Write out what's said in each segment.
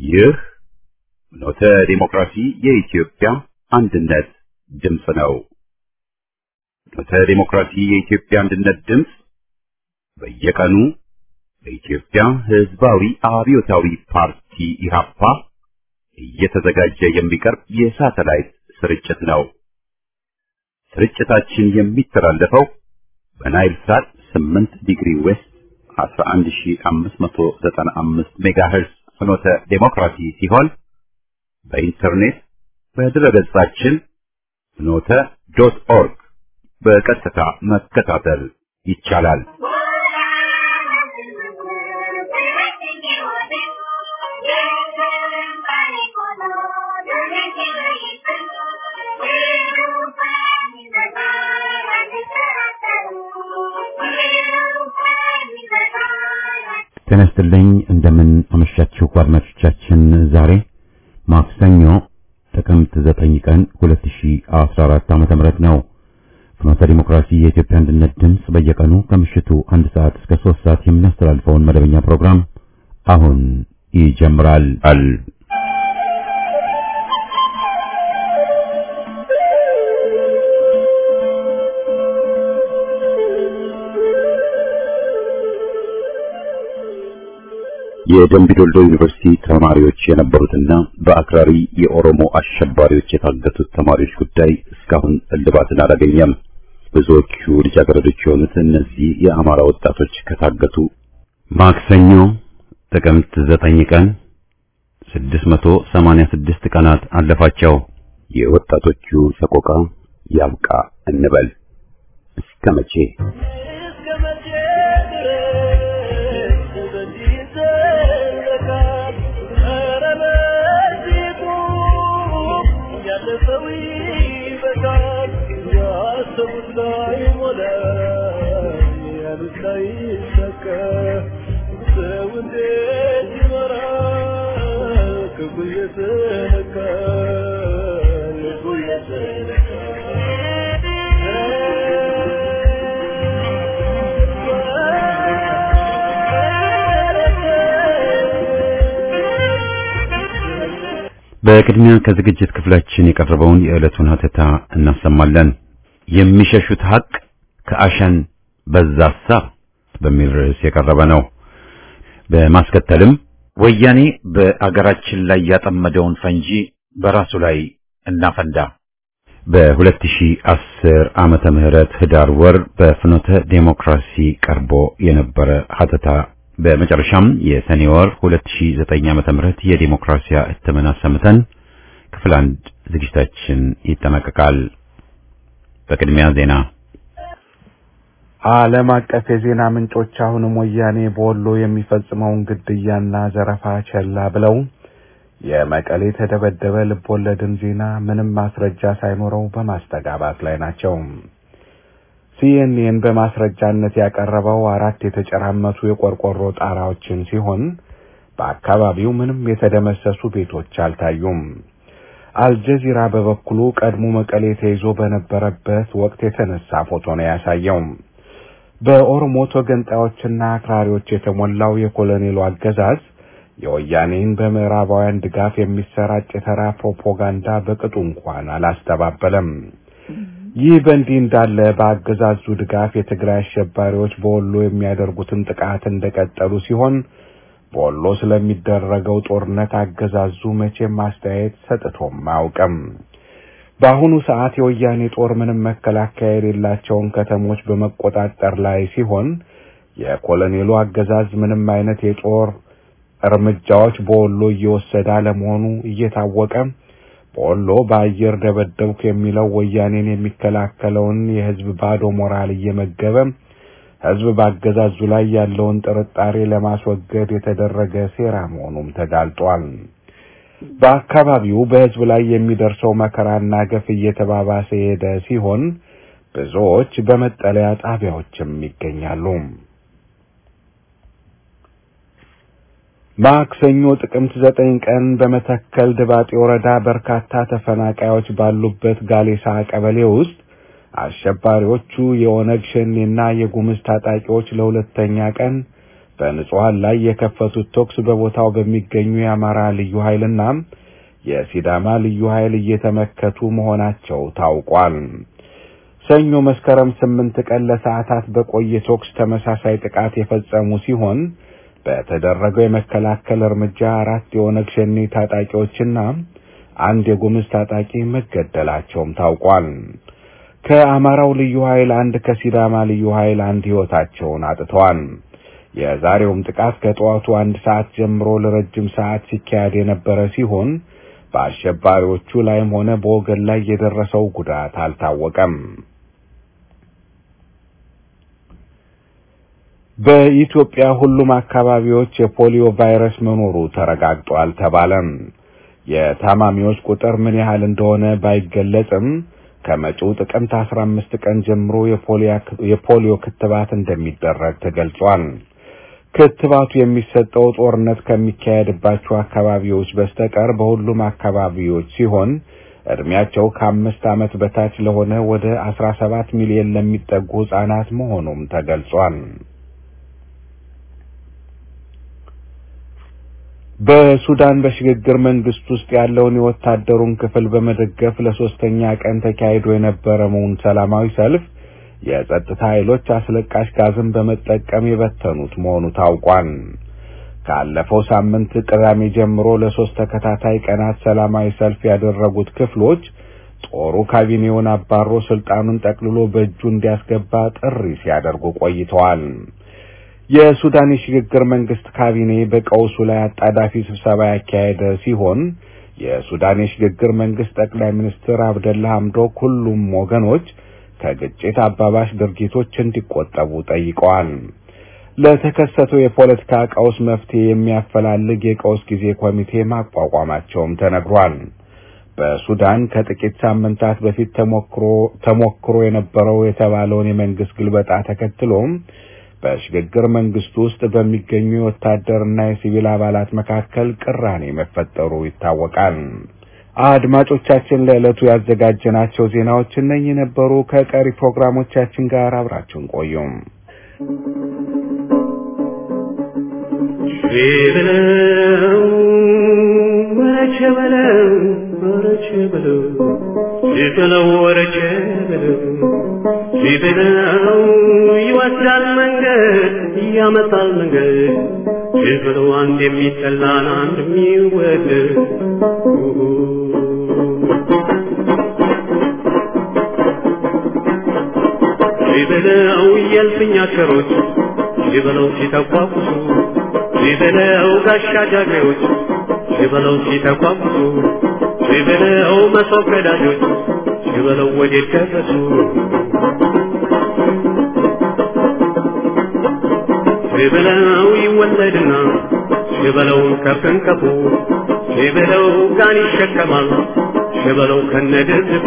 ይህ ኖተ ዲሞክራሲ የኢትዮጵያ አንድነት ድምፅ ነው። ኖተ ዲሞክራሲ የኢትዮጵያ አንድነት ድምፅ በየቀኑ በኢትዮጵያ ሕዝባዊ አብዮታዊ ፓርቲ ኢህአፓ እየተዘጋጀ የሚቀርብ የሳተላይት ስርጭት ነው። ስርጭታችን የሚተላለፈው በናይል ሳት 8 ዲግሪ ዌስት 11595 ሜጋሄርዝ ፍኖተ ዴሞክራሲ ሲሆን በኢንተርኔት በድረገጻችን ፍኖተ ዶት ኦርግ በቀጥታ መከታተል ይቻላል። ጤና ይስጥልኝ እንደምን አመሻችሁ አድማጮቻችን። ዛሬ ማክሰኞ ጥቅምት 9 ቀን 2014 ዓመተ ምህረት ነው። ፍኖተ ዲሞክራሲ የኢትዮጵያ አንድነት ድምፅ በየቀኑ ከምሽቱ አንድ ሰዓት እስከ 3 ሰዓት የሚያስተላልፈውን መደበኛ ፕሮግራም አሁን ይጀምራል። አል የደምቢ ዶልዶ ዩኒቨርሲቲ ተማሪዎች የነበሩትና በአክራሪ የኦሮሞ አሸባሪዎች የታገቱት ተማሪዎች ጉዳይ እስካሁን እልባትን አላገኘም። ብዙዎቹ ልጃገረዶች የሆኑት እነዚህ የአማራ ወጣቶች ከታገቱ ማክሰኞ ጥቅምት ዘጠኝ ቀን 686 ቀናት አለፋቸው። የወጣቶቹ ሰቆቃ ያብቃ እንበል እስከ መቼ? በቅድሚያ ከዝግጅት ክፍላችን የቀረበውን የዕለቱን ሀተታ እናሰማለን። የሚሸሹት ሀቅ ከአሸን በዛሳ በሚል ርዕስ የቀረበ ነው። በማስከተልም ወያኔ በአገራችን ላይ ያጠመደውን ፈንጂ በራሱ ላይ እናፈንዳ በ2010 ዓመተ ምህረት ህዳር ወር በፍኖተ ዴሞክራሲ ቀርቦ የነበረ ሀተታ በመጨረሻም የሰኔ ወር 2009 ዓመተ ምህረት የዲሞክራሲያ እትምን አሰምተን ክፍል አንድ ዝግጅታችን ይጠናቀቃል። በቅድሚያ ዜና። ዓለም አቀፍ የዜና ምንጮች አሁንም ወያኔ በወሎ የሚፈጽመውን ግድያና ዘረፋ ቸላ ብለው የመቀሌ ተደበደበ ልቦለድን ዜና ምንም ማስረጃ ሳይኖረው በማስተጋባት ላይ ናቸው። ሲኤንኤን በማስረጃነት ያቀረበው አራት የተጨራመቱ የቆርቆሮ ጣራዎችን ሲሆን በአካባቢው ምንም የተደመሰሱ ቤቶች አልታዩም። አልጀዚራ በበኩሉ ቀድሞ መቀሌ ተይዞ በነበረበት ወቅት የተነሳ ፎቶ ነው ያሳየው። በኦሮሞ ተገንጣዮችና አክራሪዎች የተሞላው የኮሎኔሉ አገዛዝ የወያኔን በምዕራባውያን ድጋፍ የሚሰራጭ የተራ ፕሮፓጋንዳ በቅጡ እንኳን አላስተባበለም። ይህ በእንዲህ እንዳለ በአገዛዙ ድጋፍ የትግራይ አሸባሪዎች በወሎ የሚያደርጉትን ጥቃት እንደቀጠሉ ሲሆን በወሎ ስለሚደረገው ጦርነት አገዛዙ መቼም አስተያየት ሰጥቶም አያውቅም። በአሁኑ ሰዓት የወያኔ ጦር ምንም መከላከያ የሌላቸውን ከተሞች በመቆጣጠር ላይ ሲሆን የኮሎኔሉ አገዛዝ ምንም አይነት የጦር እርምጃዎች በወሎ እየወሰደ አለመሆኑ እየታወቀ በወሎ በአየር ደበደብኩ የሚለው ወያኔን የሚከላከለውን የህዝብ ባዶ ሞራል እየመገበ ህዝብ በአገዛዙ ላይ ያለውን ጥርጣሬ ለማስወገድ የተደረገ ሴራ መሆኑም ተጋልጧል። በአካባቢው በህዝብ ላይ የሚደርሰው መከራና ገፍ እየተባባሰ የሄደ ሲሆን ብዙዎች በመጠለያ ጣቢያዎችም ይገኛሉ። ማክሰኞ ጥቅምት ዘጠኝ ቀን በመተከል ድባጤ ወረዳ በርካታ ተፈናቃዮች ባሉበት ጋሌሳ ቀበሌ ውስጥ አሸባሪዎቹ የኦነግ ሸኔና የጉምዝ ታጣቂዎች ለሁለተኛ ቀን በንጹሃን ላይ የከፈቱት ተኩስ በቦታው በሚገኙ የአማራ ልዩ ኃይልና የሲዳማ ልዩ ኃይል እየተመከቱ መሆናቸው ታውቋል። ሰኞ መስከረም ስምንት ቀን ለሰዓታት በቆየ ተኩስ ተመሳሳይ ጥቃት የፈጸሙ ሲሆን በተደረገው የመከላከል እርምጃ አራት የኦነግ ሸኔ ታጣቂዎችና አንድ የጉምዝ ታጣቂ መገደላቸውም ታውቋል። ከአማራው ልዩ ኃይል አንድ፣ ከሲዳማ ልዩ ኃይል አንድ ሕይወታቸውን አጥተዋል። የዛሬውም ጥቃት ከጠዋቱ አንድ ሰዓት ጀምሮ ለረጅም ሰዓት ሲካሄድ የነበረ ሲሆን በአሸባሪዎቹ ላይም ሆነ በወገን ላይ የደረሰው ጉዳት አልታወቀም። በኢትዮጵያ ሁሉም አካባቢዎች የፖሊዮ ቫይረስ መኖሩ ተረጋግጧል ተባለም። የታማሚዎች ቁጥር ምን ያህል እንደሆነ ባይገለጽም ከመጪው ጥቅምት 15 ቀን ጀምሮ የፖሊዮ ክትባት እንደሚደረግ ተገልጿል። ክትባቱ የሚሰጠው ጦርነት ከሚካሄድባቸው አካባቢዎች በስተቀር በሁሉም አካባቢዎች ሲሆን እድሜያቸው ከአምስት ዓመት በታች ለሆነ ወደ 17 ሚሊዮን ለሚጠጉ ሕፃናት መሆኑም ተገልጿል። በሱዳን በሽግግር መንግስት ውስጥ ያለውን የወታደሩን ክፍል በመደገፍ ለሶስተኛ ቀን ተካሂዶ የነበረውን ሰላማዊ ሰልፍ የጸጥታ ኃይሎች አስለቃሽ ጋዝን በመጠቀም የበተኑት መሆኑ ታውቋል። ካለፈው ሳምንት ቅዳሜ ጀምሮ ለሶስት ተከታታይ ቀናት ሰላማዊ ሰልፍ ያደረጉት ክፍሎች ጦሩ ካቢኔውን አባሮ ስልጣኑን ጠቅልሎ በእጁ እንዲያስገባ ጥሪ ሲያደርጉ ቆይተዋል። የሱዳን የሽግግር መንግስት ካቢኔ በቀውሱ ላይ አጣዳፊ ስብሰባ ያካሄደ ሲሆን የሱዳን የሽግግር መንግስት ጠቅላይ ሚኒስትር አብደላ ሐምዶክ ሁሉም ወገኖች ከግጭት አባባሽ ድርጊቶች እንዲቆጠቡ ጠይቀዋል። ለተከሰተው የፖለቲካ ቀውስ መፍትሄ የሚያፈላልግ የቀውስ ጊዜ ኮሚቴ ማቋቋማቸውም ተነግሯል። በሱዳን ከጥቂት ሳምንታት በፊት ተሞክሮ ተሞክሮ የነበረው የተባለውን የመንግስት ግልበጣ ተከትሎም በሽግግር መንግስቱ ውስጥ በሚገኙ የወታደርና የሲቪል አባላት መካከል ቅራኔ መፈጠሩ ይታወቃል። አድማጮቻችን ለዕለቱ ያዘጋጀናቸው ዜናዎች እነኚህ ነበሩ። ከቀሪ ፕሮግራሞቻችን ጋር አብራችሁን ቆዩም። በለው ወረቸ በለው ወረቸ በለው በለው ወረቸ በለው በለው ይወስዳል መንገድ ያመጣል መንገድ በለው አንድ የሚጠላን አንድ የሚወደድ በለው የልፍኛ ሸሮች በለው ሲተቋቁሱ በለው ጋሻ ጃግሬዎች በለው ሲተቋቁሱ በለው መሶብ ቀዳጆች በለው ወዴት ደረሱ በለው ይወለድና በለው ከፍንከፉ በለው ጋን ይሸከማል በለው ከነድርድቁ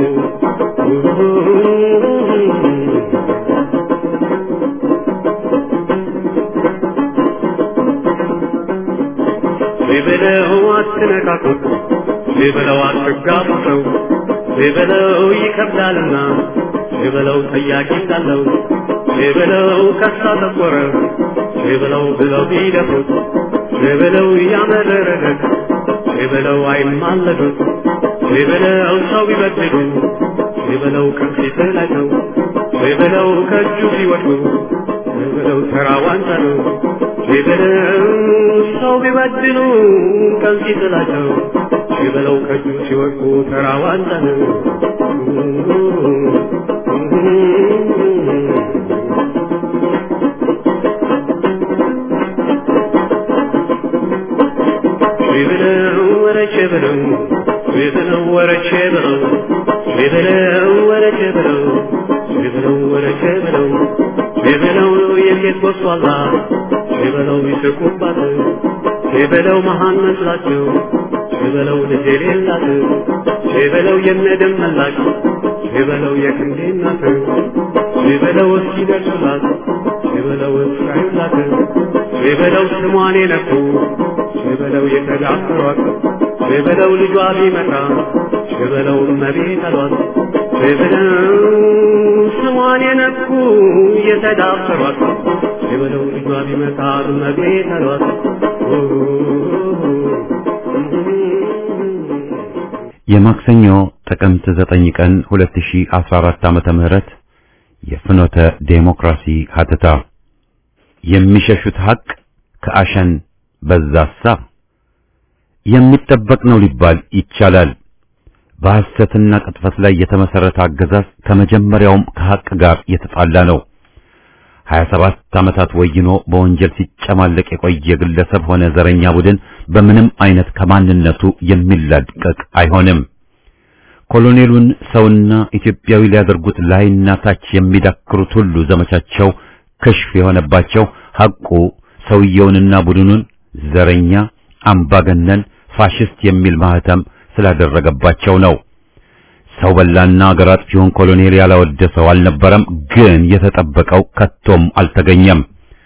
በለው አትነካኩት በለው አትጋቡ ሰው በለው ይከብዳልና በለው ጠያቂ እንዳለው በለው ከሳ ተቆረ በለው ብለው ቢደፉት በለው ያመረረለት በለው አይማለዱት በለው ሰው ቢበድሉ በለው ከፊት ላይ ነው በለው ከእጁ ሲወድቁ በለው ተራ ዋንጫ ነው በለው ሰው ቢበድሉ ከፊት ላይ ነው በለው ከእጁ ሲወድቁ ተራ ዋንጫ ነው በለው ወረቼ በለው በለው ወረቼ በለው በለው ወረቼ በለው በለው ወረቼ በለው በለው የሴት ወስዋላ በለው ይስቁባት በለው መሃን መስላቸው በለው ልጅ የሌላት በለው የነደም መላክ በለው የክንዴ እናት በለው እስኪደርሱላት በለው እስራዩላት በለው ስሟን የነኩ በለው የተዳፈሯት በለው ልጇ ቢመጣ በለው እመቤት አሏት በለው ስሟን የነኩ የተዳፈሯት በለው ልጇ ቢመጣ እመቤት አሏት የማክሰኞ ጥቅምት 9 ቀን 2014 ዓመተ ምህረት የፍኖተ ዴሞክራሲ ሀተታ የሚሸሹት ሐቅ ከአሸን በዛሳ የሚጠበቅ ነው ሊባል ይቻላል። በሐሰትና ቅጥፈት ላይ የተመሰረተ አገዛዝ ከመጀመሪያውም ከሐቅ ጋር የተጣላ ነው። 27 ዓመታት ወይኖ በወንጀል ሲጨማለቅ የቆየ ግለሰብ ሆነ ዘረኛ ቡድን በምንም አይነት ከማንነቱ የሚላቀቅ አይሆንም። ኮሎኔሉን ሰውና ኢትዮጵያዊ ሊያደርጉት ላይና ታች የሚዳክሩት ሁሉ ዘመቻቸው ክሽፍ የሆነባቸው ሐቁ ሰውየውንና ቡድኑን ዘረኛ፣ አምባገነን፣ ፋሽስት የሚል ማህተም ስላደረገባቸው ነው። ሰው በላና አገር አጥፊውን ኮሎኔል ያላወደሰው አልነበረም፣ ግን የተጠበቀው ከቶም አልተገኘም።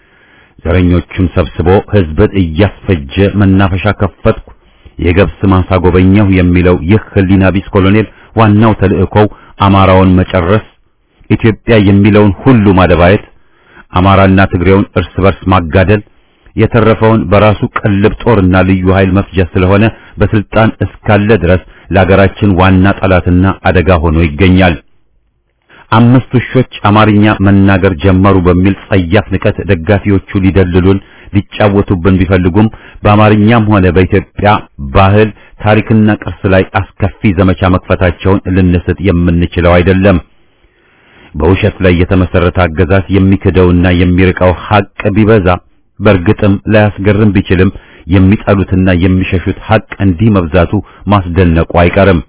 ዘረኞቹን ሰብስቦ ሕዝብን እያስፈጀ መናፈሻ ከፈትኩ፣ የገብስ ማሳ ጎበኘሁ የሚለው ይህ ህሊና ቢስ ኮሎኔል ዋናው ተልእኮው አማራውን መጨረስ፣ ኢትዮጵያ የሚለውን ሁሉ ማደባየት፣ አማራና ትግሬውን እርስ በርስ ማጋደል የተረፈውን በራሱ ቅልብ ጦርና ልዩ ኃይል መፍጀት ስለሆነ በስልጣን እስካለ ድረስ ለሀገራችን ዋና ጠላትና አደጋ ሆኖ ይገኛል። አምስት ውሾች አማርኛ መናገር ጀመሩ በሚል ጸያፍ ንቀት ደጋፊዎቹ ሊደልሉን ሊጫወቱብን ቢፈልጉም በአማርኛም ሆነ በኢትዮጵያ ባህል ታሪክና ቅርስ ላይ አስከፊ ዘመቻ መክፈታቸውን ልንስት የምንችለው አይደለም። በውሸት ላይ የተመሰረተ አገዛዝ የሚክደውና የሚርቀው ሐቅ ቢበዛ በእርግጥም ላያስገርም ቢችልም የሚጠሉትና የሚሸሹት ሐቅ እንዲህ መብዛቱ ማስደነቁ አይቀርም።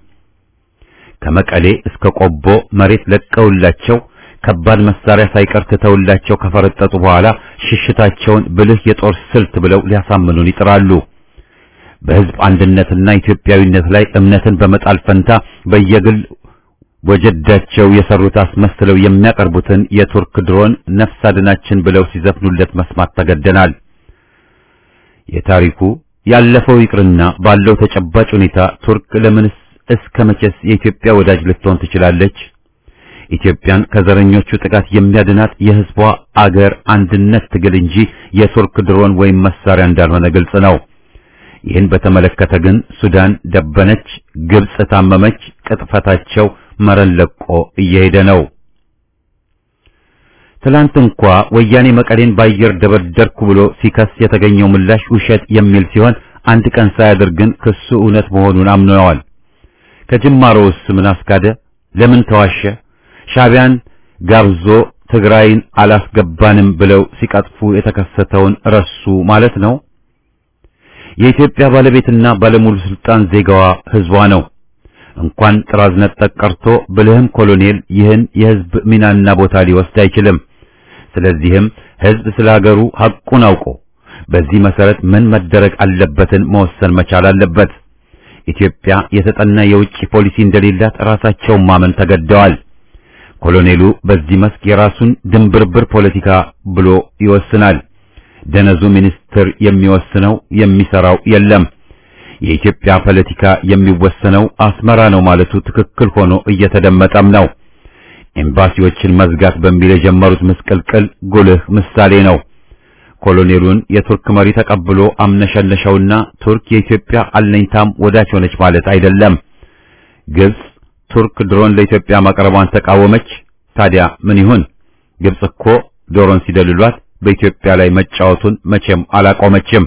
ከመቀሌ እስከ ቆቦ መሬት ለቀውላቸው ከባድ መሳሪያ ሳይቀር ትተውላቸው ከፈረጠጡ በኋላ ሽሽታቸውን ብልህ የጦር ስልት ብለው ሊያሳምኑን ይጥራሉ። በሕዝብ አንድነትና ኢትዮጵያዊነት ላይ እምነትን በመጣል ፈንታ በየግል ወጀዳቸው የሰሩት አስመስለው የሚያቀርቡትን የቱርክ ድሮን ነፍስ አድናችን ብለው ሲዘፍኑለት መስማት ተገደናል። የታሪኩ ያለፈው ይቅርና ባለው ተጨባጭ ሁኔታ ቱርክ ለምንስ እስከ መቼስ የኢትዮጵያ ወዳጅ ልትሆን ትችላለች? ኢትዮጵያን ከዘረኞቹ ጥቃት የሚያድናት የሕዝቧ አገር አንድነት ትግል እንጂ የቱርክ ድሮን ወይም መሳሪያ እንዳልሆነ ግልጽ ነው። ይህን በተመለከተ ግን ሱዳን ደበነች፣ ግብጽ ታመመች፣ ቅጥፈታቸው መረን ለቆ እየሄደ ነው። ትላንት እንኳ ወያኔ መቀሌን ባየር ደበደርኩ ብሎ ሲከስ የተገኘው ምላሽ ውሸት የሚል ሲሆን አንድ ቀን ሳያድር ግን ክሱ እውነት መሆኑን አምነዋል። ከጅማሮውስ ምን አስካደ? ለምን ተዋሸ? ሻቢያን ጋብዞ ትግራይን አላስገባንም ብለው ሲቀጥፉ የተከሰተውን ረሱ ማለት ነው። የኢትዮጵያ ባለቤትና ባለሙሉ ስልጣን ዜጋዋ ህዝቧ ነው። እንኳን ጥራዝ ነጠቅ ቀርቶ ብልህም ኮሎኔል ይህን የህዝብ ሚናና ቦታ ሊወስድ አይችልም። ስለዚህም ህዝብ ስለ ሀገሩ ሐቁን አውቆ በዚህ መሰረት ምን መደረግ አለበትን መወሰን መቻል አለበት። ኢትዮጵያ የተጠና የውጭ ፖሊሲ እንደሌላት ራሳቸውን ማመን ተገደዋል። ኮሎኔሉ በዚህ መስክ የራሱን ድንብርብር ፖለቲካ ብሎ ይወስናል። ደነዙ ሚኒስትር የሚወስነው የሚሰራው የለም። የኢትዮጵያ ፖለቲካ የሚወሰነው አስመራ ነው ማለቱ ትክክል ሆኖ እየተደመጠም ነው። ኤምባሲዎችን መዝጋት በሚል የጀመሩት ምስቅልቅል ጉልህ ምሳሌ ነው። ኮሎኔሉን የቱርክ መሪ ተቀብሎ አምነሸነሸውና ቱርክ የኢትዮጵያ አለኝታም ወዳጅ ሆነች ማለት አይደለም። ግብጽ ቱርክ ድሮን ለኢትዮጵያ ማቅረቧን ተቃወመች። ታዲያ ምን ይሁን? ግብጽ እኮ ዶሮን ሲደልሏት በኢትዮጵያ ላይ መጫወቱን መቼም አላቆመችም።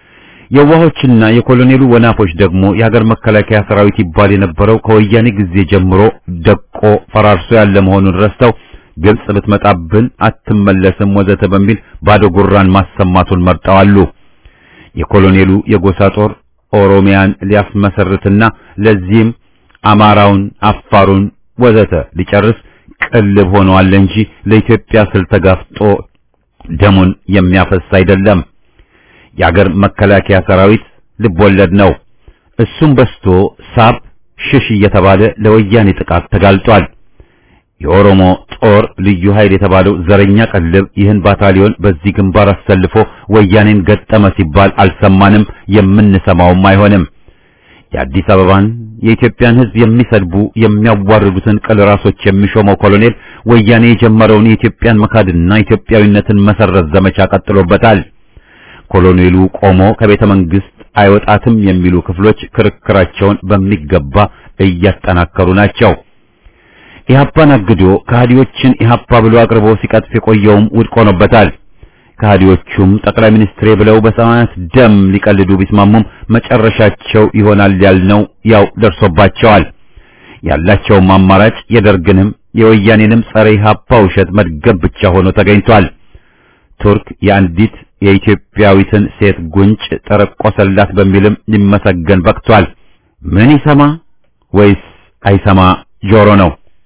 የዋሆችና የኮሎኔሉ ወናፎች ደግሞ የሀገር መከላከያ ሰራዊት ይባል የነበረው ከወያኔ ጊዜ ጀምሮ ደቆ ፈራርሶ ያለ መሆኑን ረስተው ግብጽ ብትመጣብን አትመለስም ወዘተ በሚል ባዶ ጉራን ማሰማቱን መርጠዋሉ። የኮሎኔሉ የጎሳ ጦር ኦሮሚያን ሊያስመሰርትና ለዚህም አማራውን፣ አፋሩን ወዘተ ሊጨርስ ቅልብ ሆነዋል እንጂ ለኢትዮጵያ ስል ተጋፍጦ ደሙን የሚያፈስ አይደለም። የአገር መከላከያ ሰራዊት ልብ ወለድ ነው። እሱም በስቶ ሳብ ሽሽ እየተባለ ለወያኔ ጥቃት ተጋልጧል። የኦሮሞ ጦር ልዩ ኃይል የተባለው ዘረኛ ቀልብ ይህን ባታሊዮን በዚህ ግንባር አሰልፎ ወያኔን ገጠመ ሲባል አልሰማንም፣ የምንሰማውም አይሆንም። የአዲስ አበባን የኢትዮጵያን ሕዝብ የሚሰድቡ የሚያዋርዱትን ቅል ራሶች የሚሾመው ኮሎኔል ወያኔ የጀመረውን የኢትዮጵያን መካድና ኢትዮጵያዊነትን መሰረዝ ዘመቻ ቀጥሎበታል። ኮሎኔሉ ቆሞ ከቤተ መንግስት አይወጣትም የሚሉ ክፍሎች ክርክራቸውን በሚገባ እያጠናከሩ ናቸው። ኢህአፓን አግዶ ከሃዲዎችን ኢህአፓ ብሎ አቅርቦ ሲቀጥፍ የቆየውም ውድቅ ሆኖበታል። ከሃዲዎቹም ጠቅላይ ሚኒስትሬ ብለው በሰማያት ደም ሊቀልዱ ቢስማሙም መጨረሻቸው ይሆናል ያልነው ያው ደርሶባቸዋል። ያላቸውም አማራጭ የደርግንም የወያኔንም ጸረ ኢህአፓ ውሸት መድገብ ብቻ ሆኖ ተገኝቷል። ቱርክ የአንዲት የኢትዮጵያዊትን ሴት ጉንጭ ጠረቆሰላት በሚልም ሊመሰገን በቅቷል። ምን ይሰማ ወይስ አይሰማ ጆሮ ነው?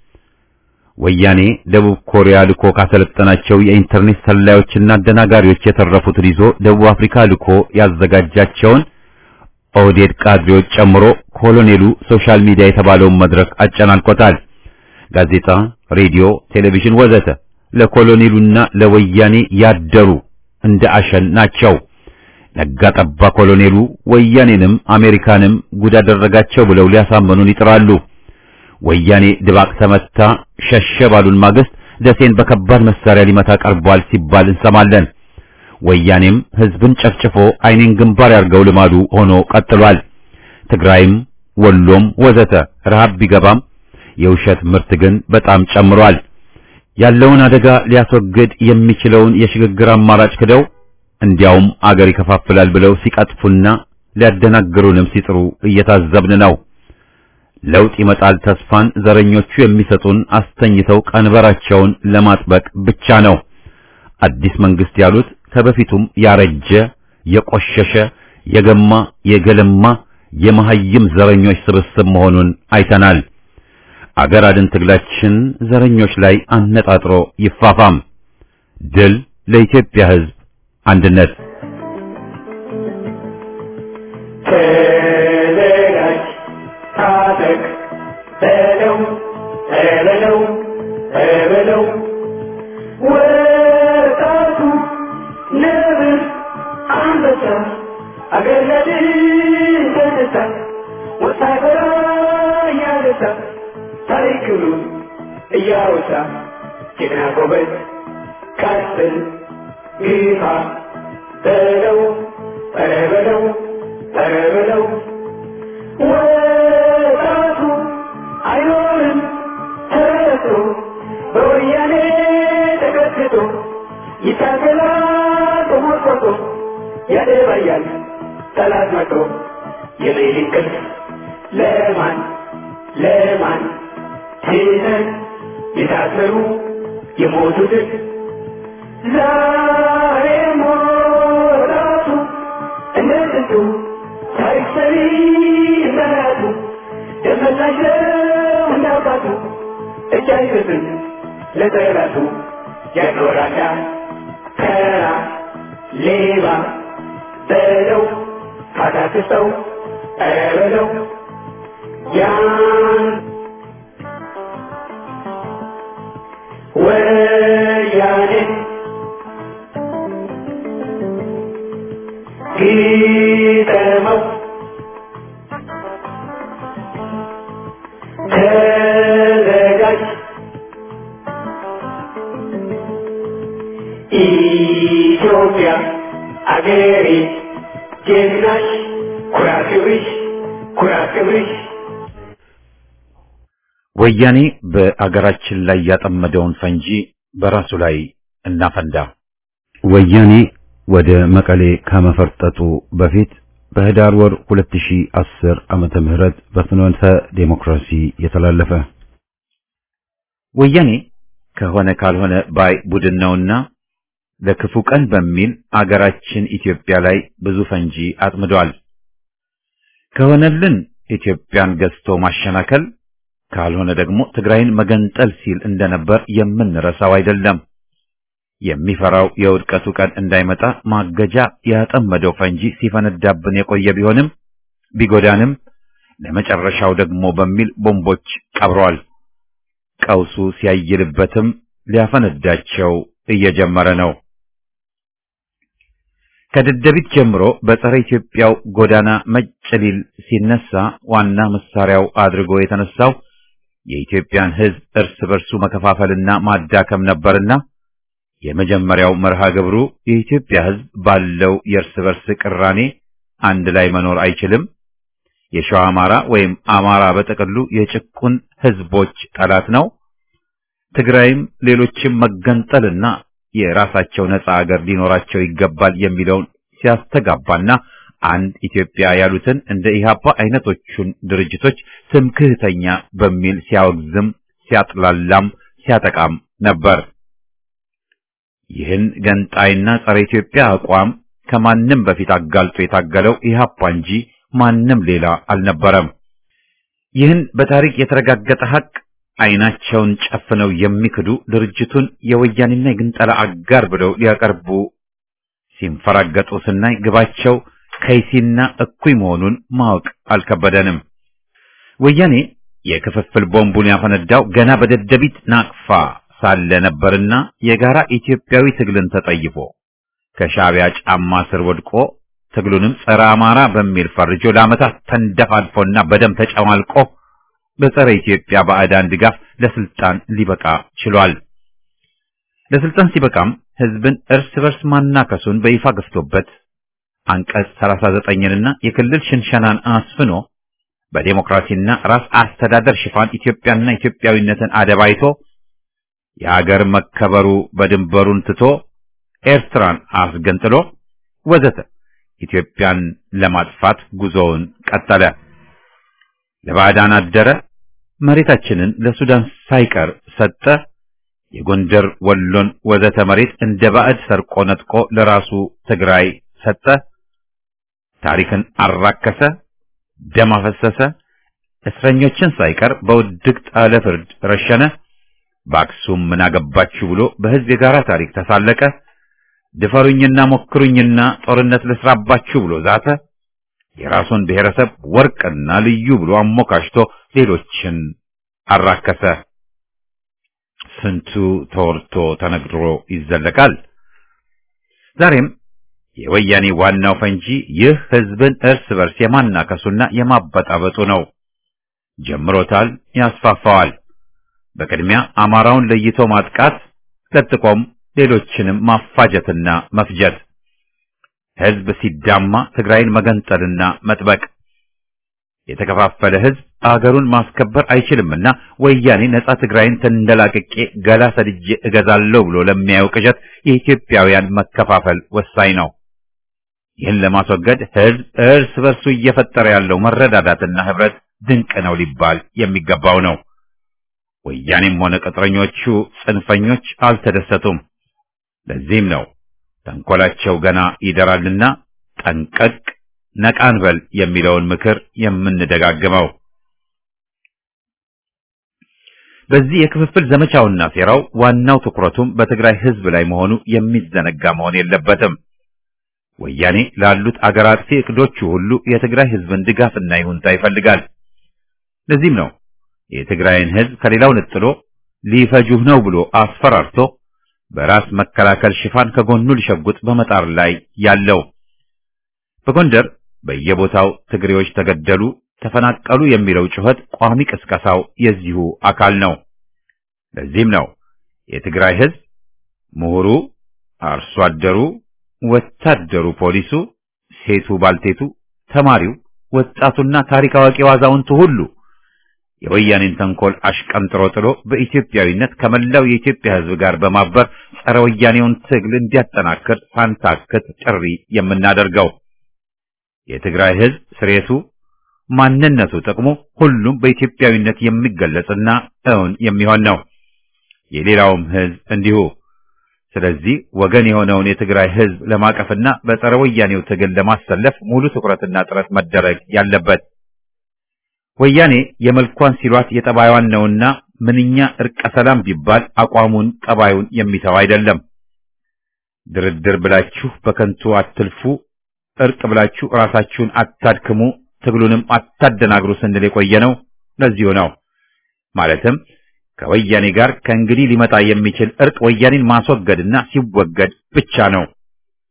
ወያኔ ደቡብ ኮሪያ ልኮ ካሰለጠናቸው የኢንተርኔት ሰላዮችና አደናጋሪዎች የተረፉትን ይዞ ደቡብ አፍሪካ ልኮ ያዘጋጃቸውን ኦህዴድ ካድሬዎች ጨምሮ ኮሎኔሉ ሶሻል ሚዲያ የተባለውን መድረክ አጨናንቆታል። ጋዜጣ፣ ሬዲዮ፣ ቴሌቪዥን ወዘተ ለኮሎኔሉና ለወያኔ ያደሩ እንደ አሸን ናቸው። ነጋ ጠባ ኮሎኔሉ ወያኔንም አሜሪካንም ጉድ አደረጋቸው ብለው ሊያሳምኑን ይጥራሉ። ወያኔ ድባቅ ተመታ ሸሸ ባሉን ማግስት ደሴን በከባድ መሳሪያ ሊመታ ቀርቧል ሲባል እንሰማለን። ወያኔም ህዝብን ጨፍጭፎ አይኔን ግንባር ያርገው ልማዱ ሆኖ ቀጥሏል። ትግራይም ወሎም ወዘተ ረሃብ ቢገባም የውሸት ምርት ግን በጣም ጨምሯል። ያለውን አደጋ ሊያስወግድ የሚችለውን የሽግግር አማራጭ ክደው እንዲያውም አገር ይከፋፍላል ብለው ሲቀጥፉና ሊያደናግሩንም ሲጥሩ እየታዘብን ነው። ለውጥ ይመጣል ተስፋን ዘረኞቹ የሚሰጡን አስተኝተው ቀንበራቸውን ለማጥበቅ ብቻ ነው። አዲስ መንግስት ያሉት ከበፊቱም ያረጀ የቆሸሸ የገማ የገለማ የመሐይም ዘረኞች ስብስብ መሆኑን አይተናል። አገር አድን ትግላችን ዘረኞች ላይ አነጣጥሮ ይፋፋም። ድል ለኢትዮጵያ ሕዝብ አንድነት። ተዘጋጅ፣ ታጠቅ፣ በለው በለው በለው ወጣቱ ነብር አንበሳ አገር ለድል ተነሳ ወታደራ እያነሳ ታሪክሉ እያወሳ ጀግና ጎበዝ ቀጥል ግፋ በለው ኧረ በለው ኧረ በለው ወጣቱ አይኖርም ተረቶ በወያኔ ተቀጥቅጦ ይታገላል ተሞርቆቶ ያደባያል ጠላት መቶ የሌሊት እንቅልፍ ለማን ለማን ትተን የታሰሩ የሞቱትን ዛሬ ሞራቱ እንደ ጥንቱ ታሪክ ሰሪ እንደራቱ ደመላሽ ነው እንዳባቱ እጅ አይሰጥም ለጠላቱ ያኖራዳ ከራ ሌባ በለው ካታክሰው ኧረ በለው ያን ወያኔ ግጠመው ተዘጋጅ ኢትዮጵያ አገሬ ጀግናሽ ኩራት ክብርሽ ኩራት ክብርሽ ወያኔ በአገራችን ላይ ያጠመደውን ፈንጂ በራሱ ላይ እናፈንዳ። ወያኔ ወደ መቀሌ ከመፈርጠጡ በፊት በህዳር ወር 2010 ዓመተ ምህረት በፍኖተ ዴሞክራሲ የተላለፈ ወያኔ ከሆነ ካልሆነ ባይ ቡድን ነውና ለክፉ ቀን በሚል አገራችን ኢትዮጵያ ላይ ብዙ ፈንጂ አጥምዷል። ከሆነልን ኢትዮጵያን ገዝቶ ማሸናከል ካልሆነ ደግሞ ትግራይን መገንጠል ሲል እንደነበር የምንረሳው አይደለም። የሚፈራው የውድቀቱ ቀን እንዳይመጣ ማገጃ ያጠመደው ፈንጂ ሲፈነዳብን የቆየ ቢሆንም ቢጎዳንም ለመጨረሻው ደግሞ በሚል ቦምቦች ቀብሯል። ቀውሱ ሲያይልበትም ሊያፈነዳቸው እየጀመረ ነው። ከደደቢት ጀምሮ በጸረ ኢትዮጵያው ጎዳና መጨሊል ሲነሳ ዋና መሳሪያው አድርጎ የተነሳው የኢትዮጵያን ሕዝብ እርስ በርሱ መከፋፈልና ማዳከም ነበርና የመጀመሪያው መርሃ ግብሩ የኢትዮጵያ ሕዝብ ባለው የእርስ በርስ ቅራኔ አንድ ላይ መኖር አይችልም፣ የሸዋ አማራ ወይም አማራ በጥቅሉ የጭቁን ሕዝቦች ጠላት ነው፣ ትግራይም ሌሎችም መገንጠልና የራሳቸው ነጻ አገር ሊኖራቸው ይገባል የሚለውን ሲያስተጋባና አንድ ኢትዮጵያ ያሉትን እንደ ኢህአፓ አይነቶቹን ድርጅቶች ትምክህተኛ በሚል ሲያወግዝም ሲያጥላላም ሲያጠቃም ነበር። ይህን ገንጣይና ጸረ ኢትዮጵያ አቋም ከማንም በፊት አጋልጦ የታገለው ኢህአፓ እንጂ ማንም ሌላ አልነበረም። ይህን በታሪክ የተረጋገጠ ሀቅ አይናቸውን ጨፍነው የሚክዱ ድርጅቱን የወያኔና የግንጠላ አጋር ብለው ሊያቀርቡ ሲንፈራገጡ ስናይ ግባቸው ከይሲና እኩይ መሆኑን ማወቅ አልከበደንም። ወያኔ የክፍፍል ቦምቡን ያፈነዳው ገና በደደቢት ናቅፋ ሳለ ነበርና የጋራ ኢትዮጵያዊ ትግልን ተጠይፎ ከሻዕቢያ ጫማ ስር ወድቆ ትግሉንም ጸረ አማራ በሚል ፈርጆ ለዓመታት ተንደፋድፎና በደም ተጨማልቆ በጸረ ኢትዮጵያ ባዕዳን ድጋፍ ለስልጣን ሊበቃ ችሏል። ለስልጣን ሲበቃም ህዝብን እርስ በርስ ማናከሱን በይፋ ገፍቶበት አንቀጽ 39ንና የክልል ሽንሸናን አስፍኖ በዴሞክራሲና ራስ አስተዳደር ሽፋን ኢትዮጵያና ኢትዮጵያዊነትን አደባይቶ የሀገር መከበሩ በድንበሩን ትቶ ኤርትራን አስገንጥሎ ወዘተ ኢትዮጵያን ለማጥፋት ጉዞውን ቀጠለ። ለባዕዳን አደረ። መሬታችንን ለሱዳን ሳይቀር ሰጠ። የጎንደር ወሎን ወዘተ መሬት እንደ ባዕድ ሰርቆ ነጥቆ ለራሱ ትግራይ ሰጠ። ታሪክን አራከሰ፣ ደም አፈሰሰ። እስረኞችን ሳይቀር በውድቅት አለ ፍርድ ረሸነ። በአክሱም ምን አገባችሁ ብሎ በህዝብ የጋራ ታሪክ ተሳለቀ። ድፈሩኝና ሞክሩኝና ጦርነት ልስራባችሁ ብሎ ዛተ። የራሱን ብሔረሰብ ወርቅና ልዩ ብሎ አሞካሽቶ ሌሎችን አራከሰ። ስንቱ ተወርቶ ተነግሮ ይዘለቃል። ዛሬም የወያኔ ዋናው ፈንጂ ይህ ህዝብን እርስ በርስ የማናከሱና የማበጣበጡ ነው። ጀምሮታል፣ ያስፋፋዋል። በቅድሚያ አማራውን ለይቶ ማጥቃት፣ ለጥቆም ሌሎችንም ማፋጀትና መፍጀት፣ ህዝብ ሲዳማ ትግራይን መገንጠልና መጥበቅ። የተከፋፈለ ህዝብ አገሩን ማስከበር አይችልምና ወያኔ ነጻ ትግራይን ተንደላቅቄ ገላ ሰድጄ እገዛለሁ ብሎ ለሚያየው ቅዠት የኢትዮጵያውያን መከፋፈል ወሳኝ ነው። ይህን ለማስወገድ ህዝብ እርስ በርሱ እየፈጠረ ያለው መረዳዳትና ህብረት ድንቅ ነው ሊባል የሚገባው ነው። ወያኔም ሆነ ቅጥረኞቹ ጽንፈኞች አልተደሰቱም። ለዚህም ነው ተንኮላቸው ገና ይደራልና ጠንቀቅ ነቃን በል የሚለውን ምክር የምንደጋግመው። በዚህ የክፍፍል ዘመቻውና ሴራው ዋናው ትኩረቱም በትግራይ ህዝብ ላይ መሆኑ የሚዘነጋ መሆን የለበትም። ወያኔ ላሉት አገር አጥፊ እቅዶቹ ሁሉ የትግራይ ህዝብን ድጋፍና ይሁንታ ይፈልጋል። ለዚህም ነው የትግራይን ህዝብ ከሌላው ነጥሎ ሊፈጁህ ነው ብሎ አስፈራርቶ በራስ መከላከል ሽፋን ከጎኑ ሊሸጉጥ በመጣር ላይ ያለው። በጎንደር በየቦታው ትግሬዎች ተገደሉ፣ ተፈናቀሉ የሚለው ጩኸት ቋሚ ቅስቀሳው የዚሁ አካል ነው። ለዚህም ነው የትግራይ ህዝብ ምሁሩ፣ አርሶ አደሩ፣ ወታደሩ፣ ፖሊሱ፣ ሴቱ፣ ባልቴቱ፣ ተማሪው፣ ወጣቱና ታሪክ አዋቂው አዛውንቱ ሁሉ የወያኔን ተንኮል አሽቀንጥሮ ጥሎ በኢትዮጵያዊነት ከመላው የኢትዮጵያ ህዝብ ጋር በማበር ጸረ ወያኔውን ትግል እንዲያጠናክር ሳንታክት ጥሪ የምናደርገው። የትግራይ ህዝብ ስሬቱ፣ ማንነቱ፣ ጥቅሙ ሁሉም በኢትዮጵያዊነት የሚገለጽና እውን የሚሆን ነው። የሌላውም ህዝብ እንዲሁ። ስለዚህ ወገን የሆነውን የትግራይ ህዝብ ለማቀፍና በጸረ ወያኔው ትግል ለማሰለፍ ሙሉ ትኩረትና ጥረት መደረግ ያለበት ወያኔ የመልኳን ሲሏት የጠባዩን ነውና ምንኛ እርቀ ሰላም ቢባል አቋሙን ጠባዩን የሚተው አይደለም። ድርድር ብላችሁ በከንቱ አትልፉ፣ እርቅ ብላችሁ ራሳችሁን አታድክሙ፣ ትግሉንም አታደናግሩ ስንል የቆየ ነው። ለዚሁ ነው ማለትም ከወያኔ ጋር ከእንግዲህ ሊመጣ የሚችል እርቅ ወያኔን ማስወገድና ሲወገድ ብቻ ነው።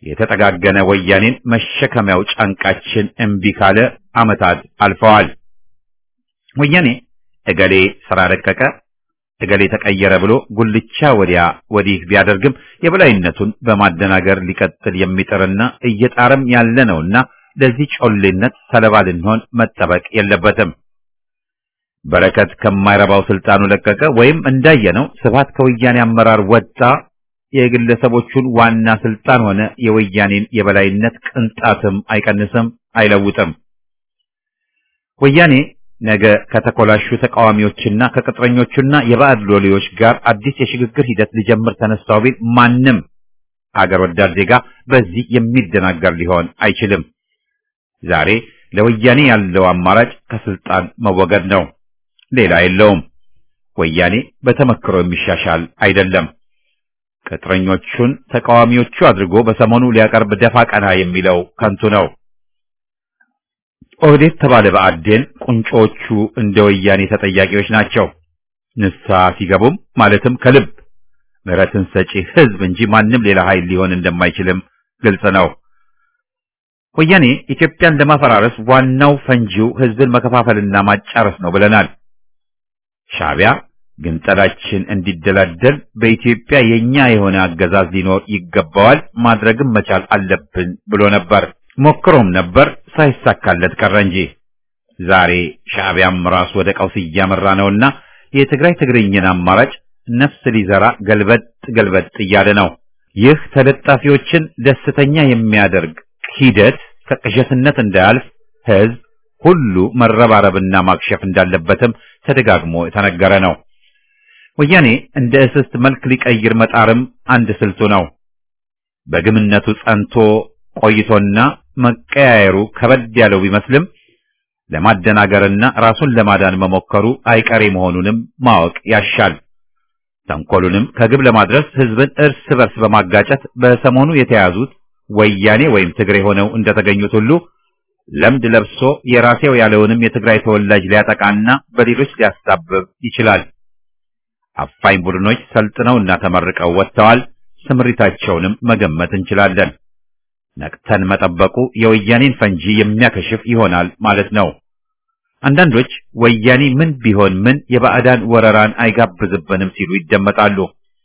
የተጠጋገነ ወያኔን መሸከሚያው ጫንቃችን እምቢ ካለ ዓመታት አልፈዋል። ወያኔ እገሌ ስራ ለቀቀ፣ እገሌ ተቀየረ ብሎ ጉልቻ ወዲያ ወዲህ ቢያደርግም የበላይነቱን በማደናገር ሊቀጥል የሚጥርና እየጣረም ያለ ነውና ለዚህ ጮሌነት ሰለባ ልንሆን መጠበቅ የለበትም። በረከት ከማይረባው ስልጣኑ ለቀቀ ወይም እንዳየነው ስብሃት ከወያኔ አመራር ወጣ፣ የግለሰቦቹን ዋና ስልጣን ሆነ የወያኔን የበላይነት ቅንጣትም አይቀንስም፣ አይለውጥም። ወያኔ ነገ ከተኮላሹ ተቃዋሚዎችና ከቅጥረኞቹና የባዕድ ሎሌዎች ጋር አዲስ የሽግግር ሂደት ሊጀምር ተነሳው ቢል ማንም አገር ወዳድ ዜጋ በዚህ የሚደናገር ሊሆን አይችልም። ዛሬ ለወያኔ ያለው አማራጭ ከስልጣን መወገድ ነው። ሌላ የለውም። ወያኔ በተመክሮ የሚሻሻል አይደለም። ቅጥረኞቹን ተቃዋሚዎቹ አድርጎ በሰሞኑ ሊያቀርብ ደፋ ቀና የሚለው ከንቱ ነው። ኦህዴድ ተባለ በአዴን ቁንጮቹ እንደ ወያኔ ተጠያቂዎች ናቸው። ንስሐ ሲገቡም ማለትም ከልብ ምሕረትን ሰጪ ሕዝብ እንጂ ማንም ሌላ ኃይል ሊሆን እንደማይችልም ግልጽ ነው። ወያኔ ኢትዮጵያን ለማፈራረስ ዋናው ፈንጂው ሕዝብን መከፋፈልና ማጫረስ ነው ብለናል። ሻዕቢያ ግን ጠላችን እንዲደላደል በኢትዮጵያ የኛ የሆነ አገዛዝ ሊኖር ይገባዋል፣ ማድረግም መቻል አለብን ብሎ ነበር። ሞክሮም ነበር፣ ሳይሳካለት ቀረ እንጂ ዛሬ ሻዕቢያም ራሱ ወደ ቀውስ እያመራ ነውና የትግራይ ትግርኝን አማራጭ ነፍስ ሊዘራ ገልበጥ ገልበጥ እያለ ነው። ይህ ተለጣፊዎችን ደስተኛ የሚያደርግ ሂደት ከቅዠትነት እንዳያልፍ ህዝብ ሁሉ መረባረብና ማክሸፍ እንዳለበትም ተደጋግሞ የተነገረ ነው። ወያኔ እንደ እስስት መልክ ሊቀይር መጣርም አንድ ስልቱ ነው። በግምነቱ ጸንቶ ቆይቶና መቀያየሩ ከበድ ያለው ቢመስልም ለማደናገርና ራሱን ለማዳን መሞከሩ አይቀሬ መሆኑንም ማወቅ ያሻል። ተንኮሉንም ከግብ ለማድረስ ህዝብን እርስ በርስ በማጋጨት በሰሞኑ የተያዙት ወያኔ ወይም ትግሬ ሆነው እንደተገኙት ሁሉ ለምድ ለብሶ የራሴው ያለውንም የትግራይ ተወላጅ ሊያጠቃና በሌሎች ሊያሳብብ ይችላል። አፋኝ ቡድኖች ሰልጥነውና ተመርቀው ወጥተዋል። ስምሪታቸውንም መገመት እንችላለን። ነቅተን መጠበቁ የወያኔን ፈንጂ የሚያከሽፍ ይሆናል ማለት ነው። አንዳንዶች ወያኔ ምን ቢሆን ምን የባዕዳን ወረራን አይጋብዝብንም ሲሉ ይደመጣሉ።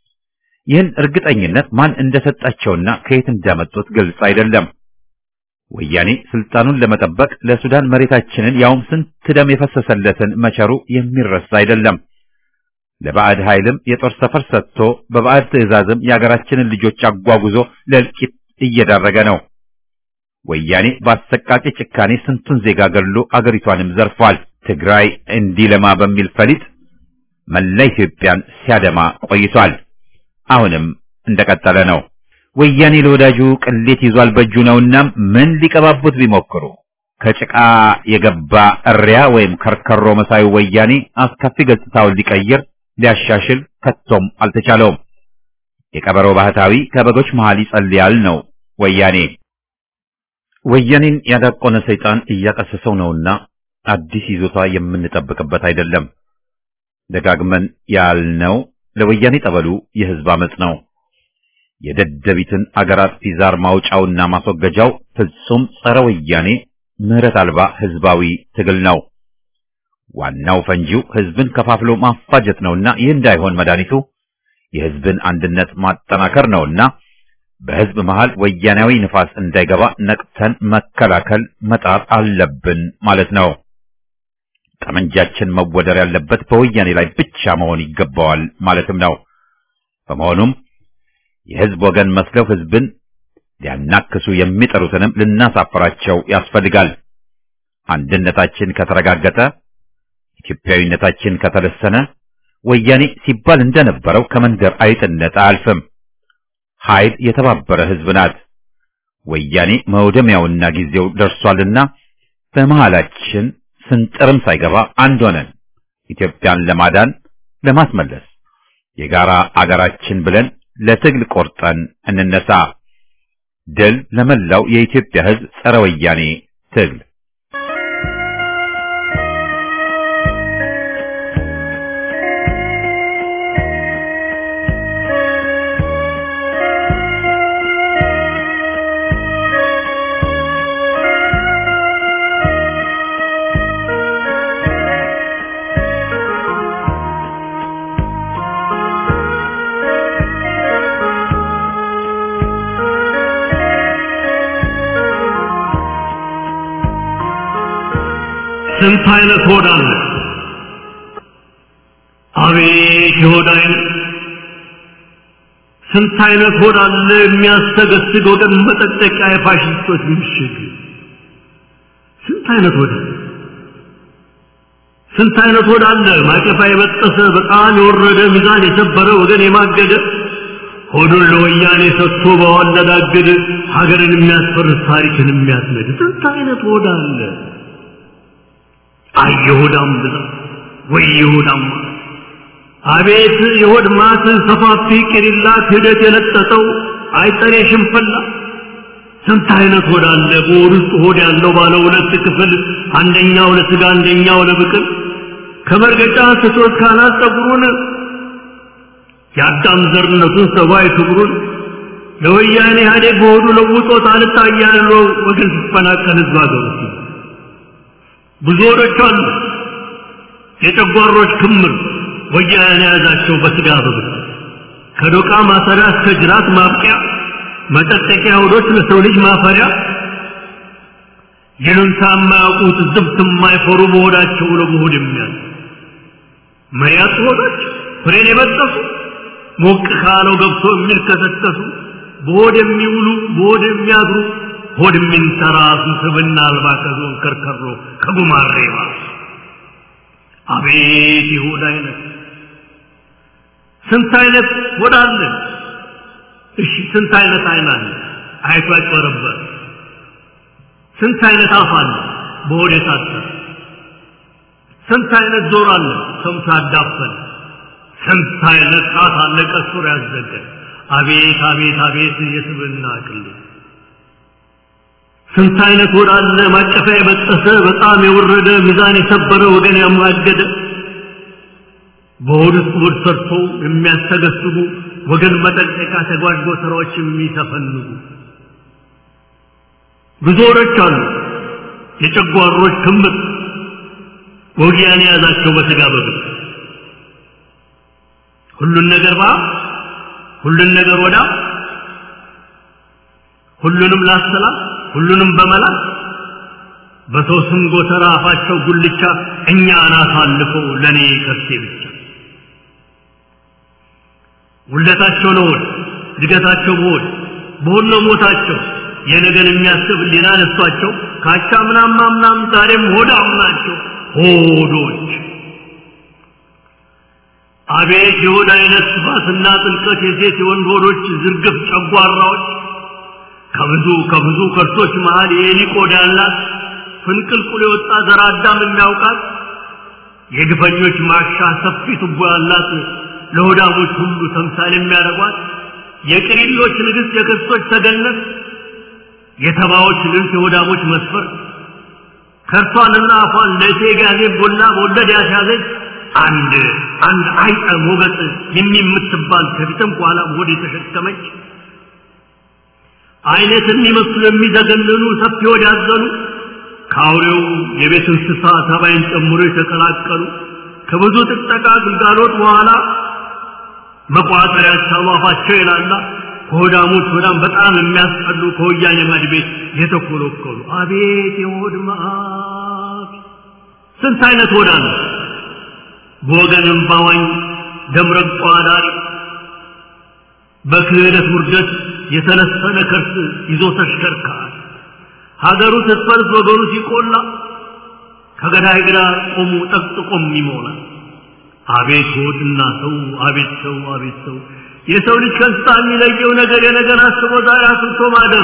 ይህን እርግጠኝነት ማን እንደሰጣቸውና ከየት እንዳመጡት ግልጽ አይደለም። ወያኔ ስልጣኑን ለመጠበቅ ለሱዳን መሬታችንን ያውም ስንት ደም የፈሰሰለትን መቸሩ የሚረሳ አይደለም። ለባዕድ ኃይልም የጦር ሰፈር ሰጥቶ በባዕድ ትዕዛዝም የአገራችንን ልጆች አጓጉዞ ለእልቂት እየዳረገ ነው። ወያኔ በአሰቃቂ ጭካኔ ስንቱን ዜጋ ገድሎ አገሪቷንም ዘርፏል። ትግራይ እንዲለማ በሚል ፈሊጥ መላ ኢትዮጵያን ሲያደማ ቆይቷል። አሁንም እንደቀጠለ ነው። ወያኔ ለወዳጁ ቅሌት ይዟል በእጁ ነውና ምን ሊቀባቡት ቢሞክሩ ከጭቃ የገባ እሪያ ወይም ከርከሮ መሳዩ ወያኔ አስከፊ ገጽታውን ሊቀይር ሊያሻሽል ከቶም አልተቻለውም። የቀበሮ ባህታዊ ከበጎች መሃል ይጸልያል ነው ወያኔ። ወያኔን ያዳቆነ ሰይጣን እያቀሰሰው ነውና አዲስ ይዞታ የምንጠብቅበት አይደለም። ደጋግመን ያልነው ለወያኔ ጠበሉ የህዝብ አመጽ ነው። የደደቢትን አገር አጥፊ ዛር ማውጫውና ማስወገጃው ፍጹም ጸረ ወያኔ ምህረት አልባ ህዝባዊ ትግል ነው። ዋናው ፈንጂው ህዝብን ከፋፍሎ ማፋጀት ነውና ይህ እንዳይሆን መድኃኒቱ የህዝብን አንድነት ማጠናከር ነውና በህዝብ መሃል ወያኔያዊ ንፋስ እንዳይገባ ነቅተን መከላከል መጣር አለብን ማለት ነው። ጠመንጃችን መወደር ያለበት በወያኔ ላይ ብቻ መሆን ይገባዋል ማለትም ነው። በመሆኑም የህዝብ ወገን መስለው ህዝብን ሊያናክሱ የሚጠሩትንም ልናሳፍራቸው ያስፈልጋል። አንድነታችን ከተረጋገጠ፣ ኢትዮጵያዊነታችን ከተለሰነ ወያኔ ሲባል እንደነበረው ከመንደር አይጥነት አያልፍም። ኃይል የተባበረ ህዝብ ናት። ወያኔ መውደሚያውና ጊዜው ደርሷልና በመሃላችን ስንጥርም ሳይገባ አንድ ሆነን ኢትዮጵያን ለማዳን ለማስመለስ የጋራ አገራችን ብለን ለትግል ቆርጠን እንነሳ። ድል ለመላው የኢትዮጵያ ህዝብ ጸረ ወያኔ ትግል። ስንት አይነት ሆድ አለ! አቤት የሆድ አይነት! ስንት አይነት ሆድ አለ የሚያስተገስግ ወገን መጠጠቂያ የፋሽስቶች ምሽግ! ስንት አይነት ሆድ አለ! ስንት አይነት ሆድ አለ ማቀፋ የበጠሰ በጣም የወረደ ሚዛን የሰበረ ወገን የማገደ ሆዱን ለወያኔ ሰጥቶ በዋለዳገድ ሀገርን የሚያስፈርስ ታሪክን የሚያስነድ ስንት አይነት ሆድ አለ! አይ የሆዳም ብዛት ወይ የሆዳም ማት! አቤት የሆድ ማት ሰፋፊ ቅሪላ ክህደት የለጠጠው አይጠሬ ሽንፈላ ስንት አይነት ሆድ አለ በሆድ ውስጥ ሆድ ያለው ባለ ሁለት ክፍል አንደኛው ለስጋ አንደኛው ለብቅል ከመርገጫ ስቶት ካናት ፀጉሩን የአዳም ዘርነቱን ሰብአዊ ክብሩን ለወያኔ ኢህአዴግ በሆዱ ለውጦት አልታያለው ወገን ሲፈናቀል ህዝብ ሀገሩ ብዙ ሆዶች አሉ የጨጓሮች ክምር ወያኔ የያዛቸው በስጋ በብር ከዶቃ ማሰሪያ እስከ ጅራት ማብቂያ መጠጠቂያ ሆዶች ለሰው ልጅ ማፈሪያ ይሉንታ የማያውቁት ዝብት የማይፈሩ በሆዳቸው ለመሆድ የሚያል መሪያት ሆዶች ፍሬን የበጠሱ ሞቅ ካለው ገብቶ የሚልከሰከሱ በሆድ የሚውሉ በሆድ የሚያድሩ ሆድ የሚንተራሱ ስብና አልባ ከዞን ከርከሮ ከጉማሬ ባሱ አቤት የሆድ አይነት ስንት አይነት ሆድ አለ እሺ ስንት አይነት አይን አለ አይቶ ያጭበረበር ስንት አይነት አፍ አለ በሆድ የታሰረ ስንት አይነት ጆሮ አለ ሰምቶ ያዳፈን ስንት አይነት ጣት አለ ቀሱር ያዘገ አቤት አቤት አቤት የስብና ቅል ስንት አይነት ሆድ አለ ማቀፊያ የበጠሰ በጣም የወረደ ሚዛን የሰበረ ወገን ያማገደ በሆድ ውስጥ ሆድ ሰርቶ የሚያስተገስጉ ወገን መጠንቀቂያ ተጓድጎ ስራዎች የሚተፈንጉ ብዙ ሆዶች አሉ የጨጓሮች ክምር ወጊያን የያዛቸው በስጋ በብር ሁሉን ነገር ባ ሁሉን ነገር ወዳ ሁሉንም ላሰላ ሁሉንም በመላ በሰው ስም ጎተራ አፋቸው ጉልቻ እኛ አናት አልፈው ለእኔ ከርሴ ብቻ ውለታቸው ለሆድ እድገታቸው በሆድ በሆድ ነው ሞታቸው የነገን የሚያስብ ሊና ነሷቸው ካቻ ምናም ማምናም ዛሬም ሆዳም ናቸው ሆዶች አቤት የሆድ አይነት ስፋትና ጥልቀት የሴት የወንድ ሆዶች ዝርግፍ ጨጓራዎች ከብዙ ከብዙ ከርሶች መሃል የኤሊ ቆዳ ያላት ፍንቅልቁል የወጣ ዘር አዳም የሚያውቃት የግፈኞች ማሻ ሰፊ ቱቦ ያላት ለሆዳሞች ሁሉ ተምሳሌ የሚያደርጓት የቅሪሎች ንግሥት የክርስቶች ተገነት የተባዎች ልንት የሆዳሞች መስፈር ከርሷንና አፏን ለእቴ ጋዜ ቦላ በወለድ ያስያዘች አንድ አንድ አይጠ ሞገጥ የሚምትባል ከፊትም ከኋላም ሆድ የተሸከመች አይነት የሚመስሉ የሚዘገንኑ ሰፊ ሆድ ያዘሉ ከአውሬው የቤት እንስሳ ተባይን ጨምሮ የተቀላቀሉ ከብዙ ጥቅጠቃ ግልጋሎት በኋላ መቋጠሪያ ያቻሉ አፋቸው የላላ ከሆዳሞች ሆዳም በጣም የሚያስጠሉ ከወያኔ ማድ ቤት የተኮለኮሉ አቤት የሆድ መዓት ስንት አይነት ሆዳ ነው በወገንም ባዋኝ ደምረቋ ዳሪ በክህደት ውርደት የተለሰነ ከርስ ይዞ ተሽከርካሪ ሀገሩ ስትፈርስ ወገኑ ሲቆላ ከገዳይ ግራ ቆሙ ጠቅጥቆም ይሞላል አቤት ሆድና ሰው አቤት ሰው አቤት ሰው የሰው ልጅ ከእንስሳ የሚለየው ነገር የነገር አስቦ ዛሬ አስብቶ ማደር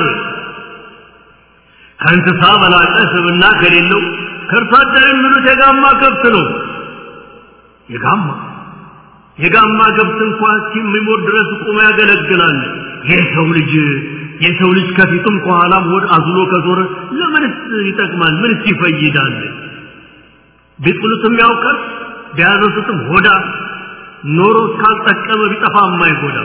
ከእንስሳ በላቀ ስብና ከሌለው ከእርሷ አደር የሚሉት የጋማ ከብት ነው የጋማ የጋማ ከብት እንኳን እስኪሞት ድረስ ቁሞ ያገለግላል የሰው ልጅ የሰው ልጅ ከፊቱም ከኋላም ሆድ አዝሎ ከዞረ ለምንስ ይጠቅማል ምንስ ይፈይዳል ቢጥሉትም ያውቃል ቢያነሱትም ሆዳ ኖሮ እስካልጠቀመ ቢጠፋ የማይጎዳ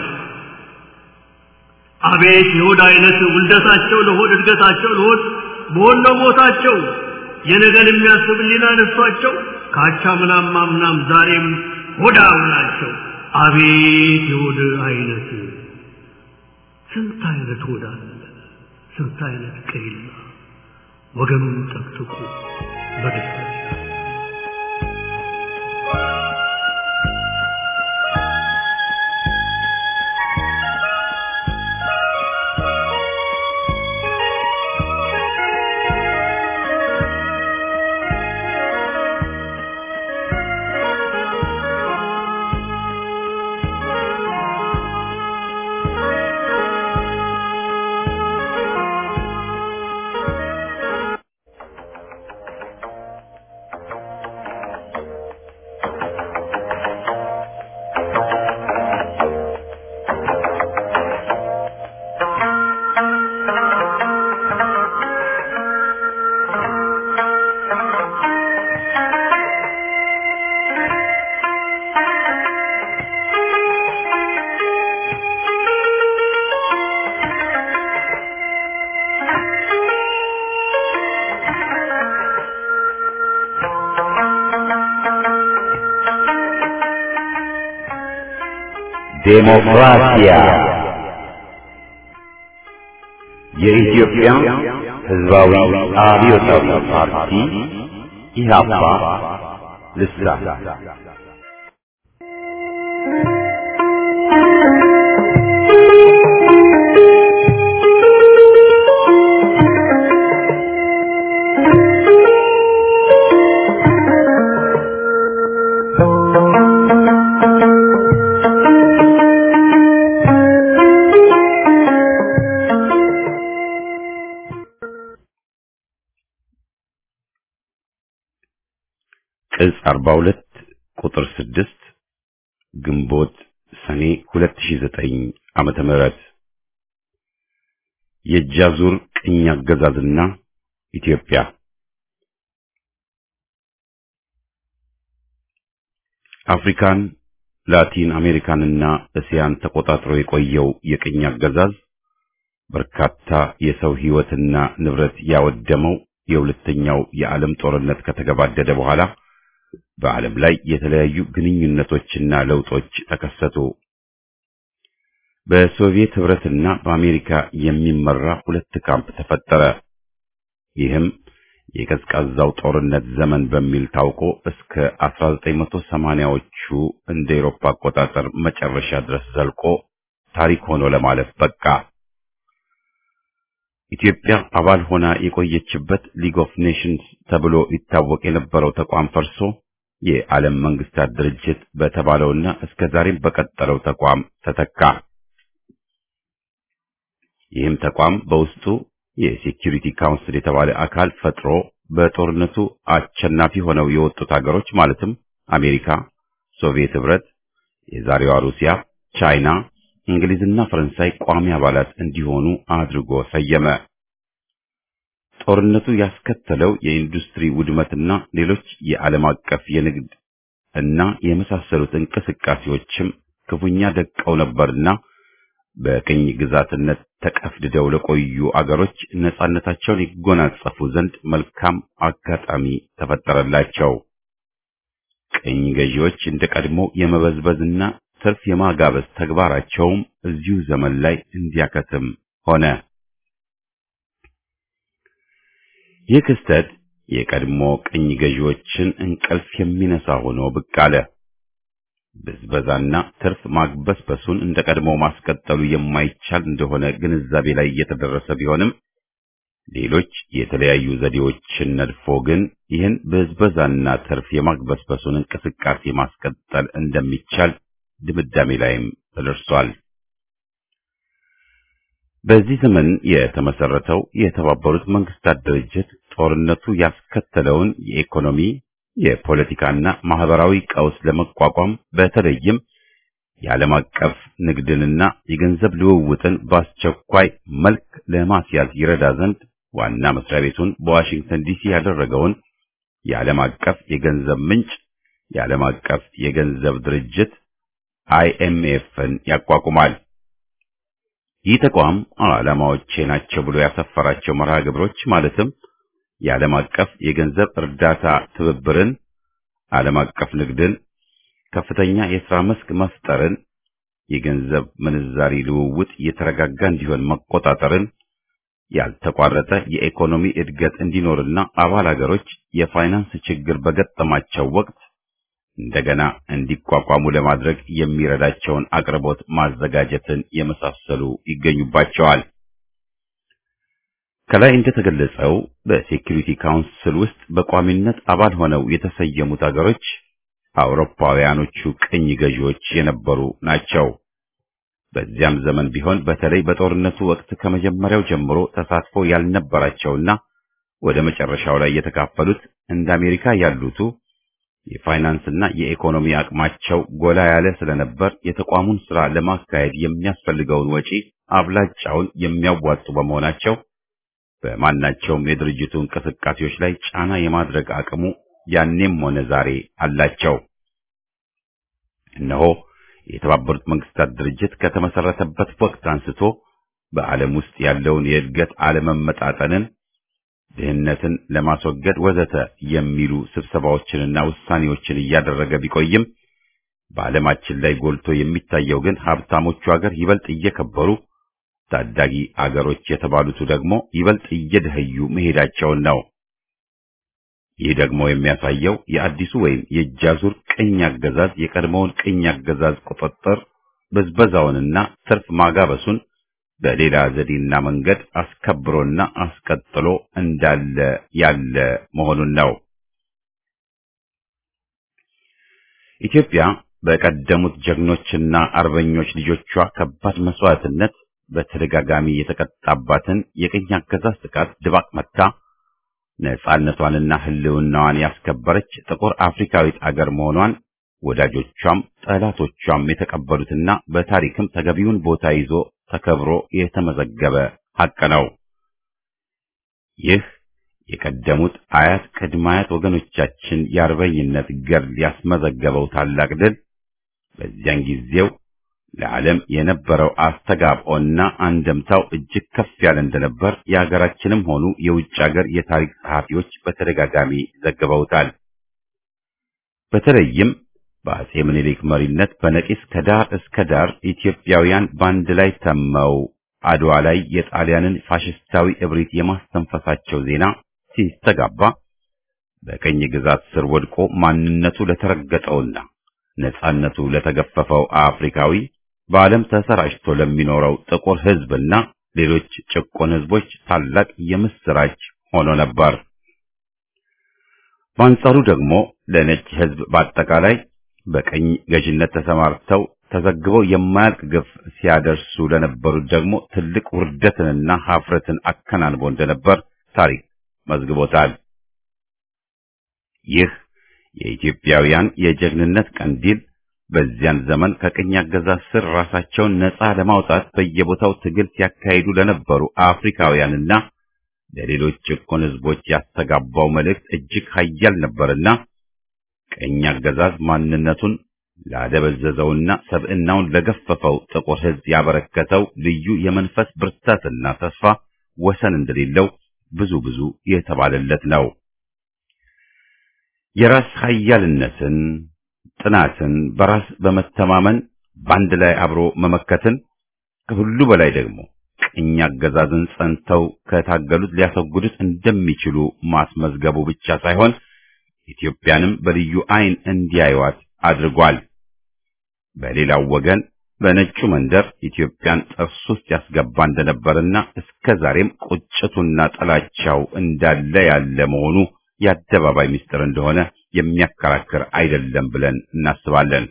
አቤት የሆድ አይነት ውልደታቸው ለሆድ እድገታቸው ለሆድ በሆነ ሞታቸው የነገን የሚያስብ ሊና ነሷቸው ካቻ ምናም ማምናም ዛሬም ሆዳም ናቸው አቤት የሆድ አይነት ስንት አይነት ሆዳ ስንት አይነት ቀይላ ወገኑን ጠቅጥቁ በደስታ ዴሞክራሲያ የኢትዮጵያ ሕዝባዊ አብዮታዊ ፓርቲ ኢህአፓ ልሳን ቅጽ 42 ቁጥር 6 ግንቦት ሰኔ 2009 ዓመተ ምህረት የጃዙር ቅኝ አገዛዝና ኢትዮጵያ አፍሪካን ላቲን አሜሪካንና እስያን ተቆጣጥሮ የቆየው የቅኝ አገዛዝ በርካታ የሰው ሕይወትና ንብረት ያወደመው የሁለተኛው የዓለም ጦርነት ከተገባደደ በኋላ በዓለም ላይ የተለያዩ ግንኙነቶችና ለውጦች ተከሰቱ። በሶቪየት ህብረትና በአሜሪካ የሚመራ ሁለት ካምፕ ተፈጠረ። ይህም የቀዝቃዛው ጦርነት ዘመን በሚል ታውቆ እስከ 1980ዎቹ እንደ ኤሮፓ አቆጣጠር መጨረሻ ድረስ ዘልቆ ታሪክ ሆኖ ለማለፍ በቃ። ኢትዮጵያ አባል ሆና የቆየችበት ሊግ ኦፍ ኔሽንስ ተብሎ ይታወቅ የነበረው ተቋም ፈርሶ የዓለም መንግስታት ድርጅት በተባለውና እስከ ዛሬም በቀጠለው ተቋም ተተካ። ይህም ተቋም በውስጡ የሴኪሪቲ ካውንስል የተባለ አካል ፈጥሮ በጦርነቱ አሸናፊ ሆነው የወጡት ሀገሮች ማለትም አሜሪካ፣ ሶቪየት ህብረት፣ የዛሬዋ ሩሲያ፣ ቻይና፣ እንግሊዝና ፈረንሳይ ቋሚ አባላት እንዲሆኑ አድርጎ ሰየመ። ጦርነቱ ያስከተለው የኢንዱስትሪ ውድመትና ሌሎች የዓለም አቀፍ የንግድ እና የመሳሰሉት እንቅስቃሴዎችም ክፉኛ ደቀው ነበርና በቅኝ ግዛትነት ተቀፍድደው ለቆዩ አገሮች ነጻነታቸውን ይጎናጸፉ ዘንድ መልካም አጋጣሚ ተፈጠረላቸው። ቅኝ ገዢዎች እንደ ቀድሞ የመበዝበዝና ትርፍ የማጋበስ ተግባራቸውም እዚሁ ዘመን ላይ እንዲያከትም ሆነ። ይህ ክስተት የቀድሞ ቅኝ ገዢዎችን እንቅልፍ የሚነሳ ሆኖ ብቅ አለ። ብዝበዛና ትርፍ ማግበስበሱን እንደ ቀድሞ ማስቀጠሉ የማይቻል እንደሆነ ግንዛቤ ላይ እየተደረሰ ቢሆንም ሌሎች የተለያዩ ዘዴዎችን ነድፎ ግን ይህን ብዝበዛና ትርፍ የማግበስበሱን እንቅስቃሴ ማስቀጠል እንደሚቻል ድምዳሜ ላይም ተደርሷል። በዚህ ዘመን የተመሰረተው የተባበሩት መንግስታት ድርጅት ጦርነቱ ያስከተለውን የኢኮኖሚ የፖለቲካና ማህበራዊ ቀውስ ለመቋቋም በተለይም የዓለም አቀፍ ንግድንና የገንዘብ ልውውጥን በአስቸኳይ መልክ ለማስያዝ ይረዳ ዘንድ ዋና መስሪያ ቤቱን በዋሽንግተን ዲሲ ያደረገውን የዓለም አቀፍ የገንዘብ ምንጭ የዓለም አቀፍ የገንዘብ ድርጅት አይኤምኤፍን ያቋቁማል። ይህ ተቋም ዓላማዎቼ ናቸው ብሎ ያሰፈራቸው መርሃ ግብሮች ማለትም የዓለም አቀፍ የገንዘብ እርዳታ ትብብርን፣ ዓለም አቀፍ ንግድን፣ ከፍተኛ የሥራ መስክ መፍጠርን፣ የገንዘብ ምንዛሪ ልውውጥ የተረጋጋ እንዲሆን መቆጣጠርን፣ ያልተቋረጠ የኢኮኖሚ እድገት እንዲኖርና አባል አገሮች የፋይናንስ ችግር በገጠማቸው ወቅት እንደገና እንዲቋቋሙ ለማድረግ የሚረዳቸውን አቅርቦት ማዘጋጀትን የመሳሰሉ ይገኙባቸዋል። ከላይ እንደተገለጸው በሴኩሪቲ ካውንስል ውስጥ በቋሚነት አባል ሆነው የተሰየሙት አገሮች አውሮፓውያኖቹ ቅኝ ገዢዎች የነበሩ ናቸው። በዚያም ዘመን ቢሆን በተለይ በጦርነቱ ወቅት ከመጀመሪያው ጀምሮ ተሳትፎ ያልነበራቸውና ወደ መጨረሻው ላይ የተካፈሉት እንደ አሜሪካ ያሉቱ የፋይናንስና የኢኮኖሚ አቅማቸው ጎላ ያለ ስለነበር የተቋሙን ስራ ለማካሄድ የሚያስፈልገውን ወጪ አብላጫውን የሚያዋጡ በመሆናቸው በማናቸውም የድርጅቱ እንቅስቃሴዎች ላይ ጫና የማድረግ አቅሙ ያኔም ሆነ ዛሬ አላቸው። እነሆ የተባበሩት መንግስታት ድርጅት ከተመሰረተበት ወቅት አንስቶ በዓለም ውስጥ ያለውን የእድገት አለመመጣጠንን ድህነትን ለማስወገድ ወዘተ የሚሉ ስብሰባዎችንና ውሳኔዎችን እያደረገ ቢቆይም በዓለማችን ላይ ጎልቶ የሚታየው ግን ሀብታሞቹ አገር ይበልጥ እየከበሩ ታዳጊ አገሮች የተባሉቱ ደግሞ ይበልጥ እየደኸዩ መሄዳቸውን ነው። ይህ ደግሞ የሚያሳየው የአዲሱ ወይም የእጃዙር ቅኝ አገዛዝ የቀድሞውን ቅኝ አገዛዝ ቁጥጥር ብዝበዛውንና ትርፍ ማጋበሱን በሌላ ዘዴና መንገድ አስከብሮና አስቀጥሎ እንዳለ ያለ መሆኑን ነው። ኢትዮጵያ በቀደሙት ጀግኖችና አርበኞች ልጆቿ ከባድ መስዋዕትነት በተደጋጋሚ የተቀጣባትን የቅኝ አገዛዝ ጥቃት ድባቅ መታ ነጻነቷንና ሕልውናዋን ያስከበረች ጥቁር አፍሪካዊት አገር መሆኗን ወዳጆቿም ጠላቶቿም የተቀበሉትና በታሪክም ተገቢውን ቦታ ይዞ ተከብሮ የተመዘገበ ሐቅ ነው። ይህ የቀደሙት አያት ቅድመ አያት ወገኖቻችን የአርበኝነት ገድል ያስመዘገበው ታላቅ ድል በዚያን ጊዜው ለዓለም የነበረው አስተጋብኦና አንደምታው እጅግ ከፍ ያለ እንደነበር የሀገራችንም ሆኑ የውጭ ሀገር የታሪክ ጸሐፊዎች በተደጋጋሚ ዘግበውታል። በተለይም በአጼ ምኒልክ መሪነት በነቂስ ከዳር እስከ ዳር ኢትዮጵያውያን በአንድ ላይ ተመው አድዋ ላይ የጣሊያንን ፋሽስታዊ እብሪት የማስተንፈሳቸው ዜና ሲስተጋባ በቀኝ ግዛት ስር ወድቆ ማንነቱ ለተረገጠውና ነጻነቱ ለተገፈፈው አፍሪካዊ በዓለም ተሰራጭቶ ለሚኖረው ጥቁር ሕዝብና ሌሎች ጭቆን ሕዝቦች ታላቅ የምስራች ሆኖ ነበር። በአንጻሩ ደግሞ ለነጭ ሕዝብ በአጠቃላይ በቀኝ ገዥነት ተሰማርተው ተዘግበው የማያልቅ ግፍ ሲያደርሱ ለነበሩት ደግሞ ትልቅ ውርደትንና ሀፍረትን አከናንቦ እንደነበር ታሪክ መዝግቦታል። ይህ የኢትዮጵያውያን የጀግንነት ቀንዲል በዚያን ዘመን ከቅኝ አገዛዝ ስር ራሳቸውን ነፃ ለማውጣት በየቦታው ትግል ሲያካሂዱ ለነበሩ አፍሪካውያንና ለሌሎች ጭቆን ሕዝቦች ያስተጋባው መልእክት እጅግ ኃያል ነበርና ቅኝ አገዛዝ ማንነቱን ላደበዘዘውና ሰብዕናውን ለገፈፈው ጥቁር ሕዝብ ያበረከተው ልዩ የመንፈስ ብርታትና ተስፋ ወሰን እንደሌለው ብዙ ብዙ የተባለለት ነው። የራስ ኃያልነትን፣ ጥናትን፣ በራስ በመተማመን በአንድ ላይ አብሮ መመከትን ከሁሉ በላይ ደግሞ ቅኝ አገዛዝን ጸንተው ከታገሉት ሊያስወግዱት እንደሚችሉ ማስመዝገቡ ብቻ ሳይሆን ኢትዮጵያንም በልዩ ዓይን እንዲያዩዋት አድርጓል። በሌላው ወገን በነጩ መንደር ኢትዮጵያን ጥርስ ውስጥ ያስገባ እንደነበርና እስከ ዛሬም ቁጭቱና ጥላቻው እንዳለ ያለ መሆኑ የአደባባይ ምስጢር እንደሆነ የሚያከራክር አይደለም ብለን እናስባለን።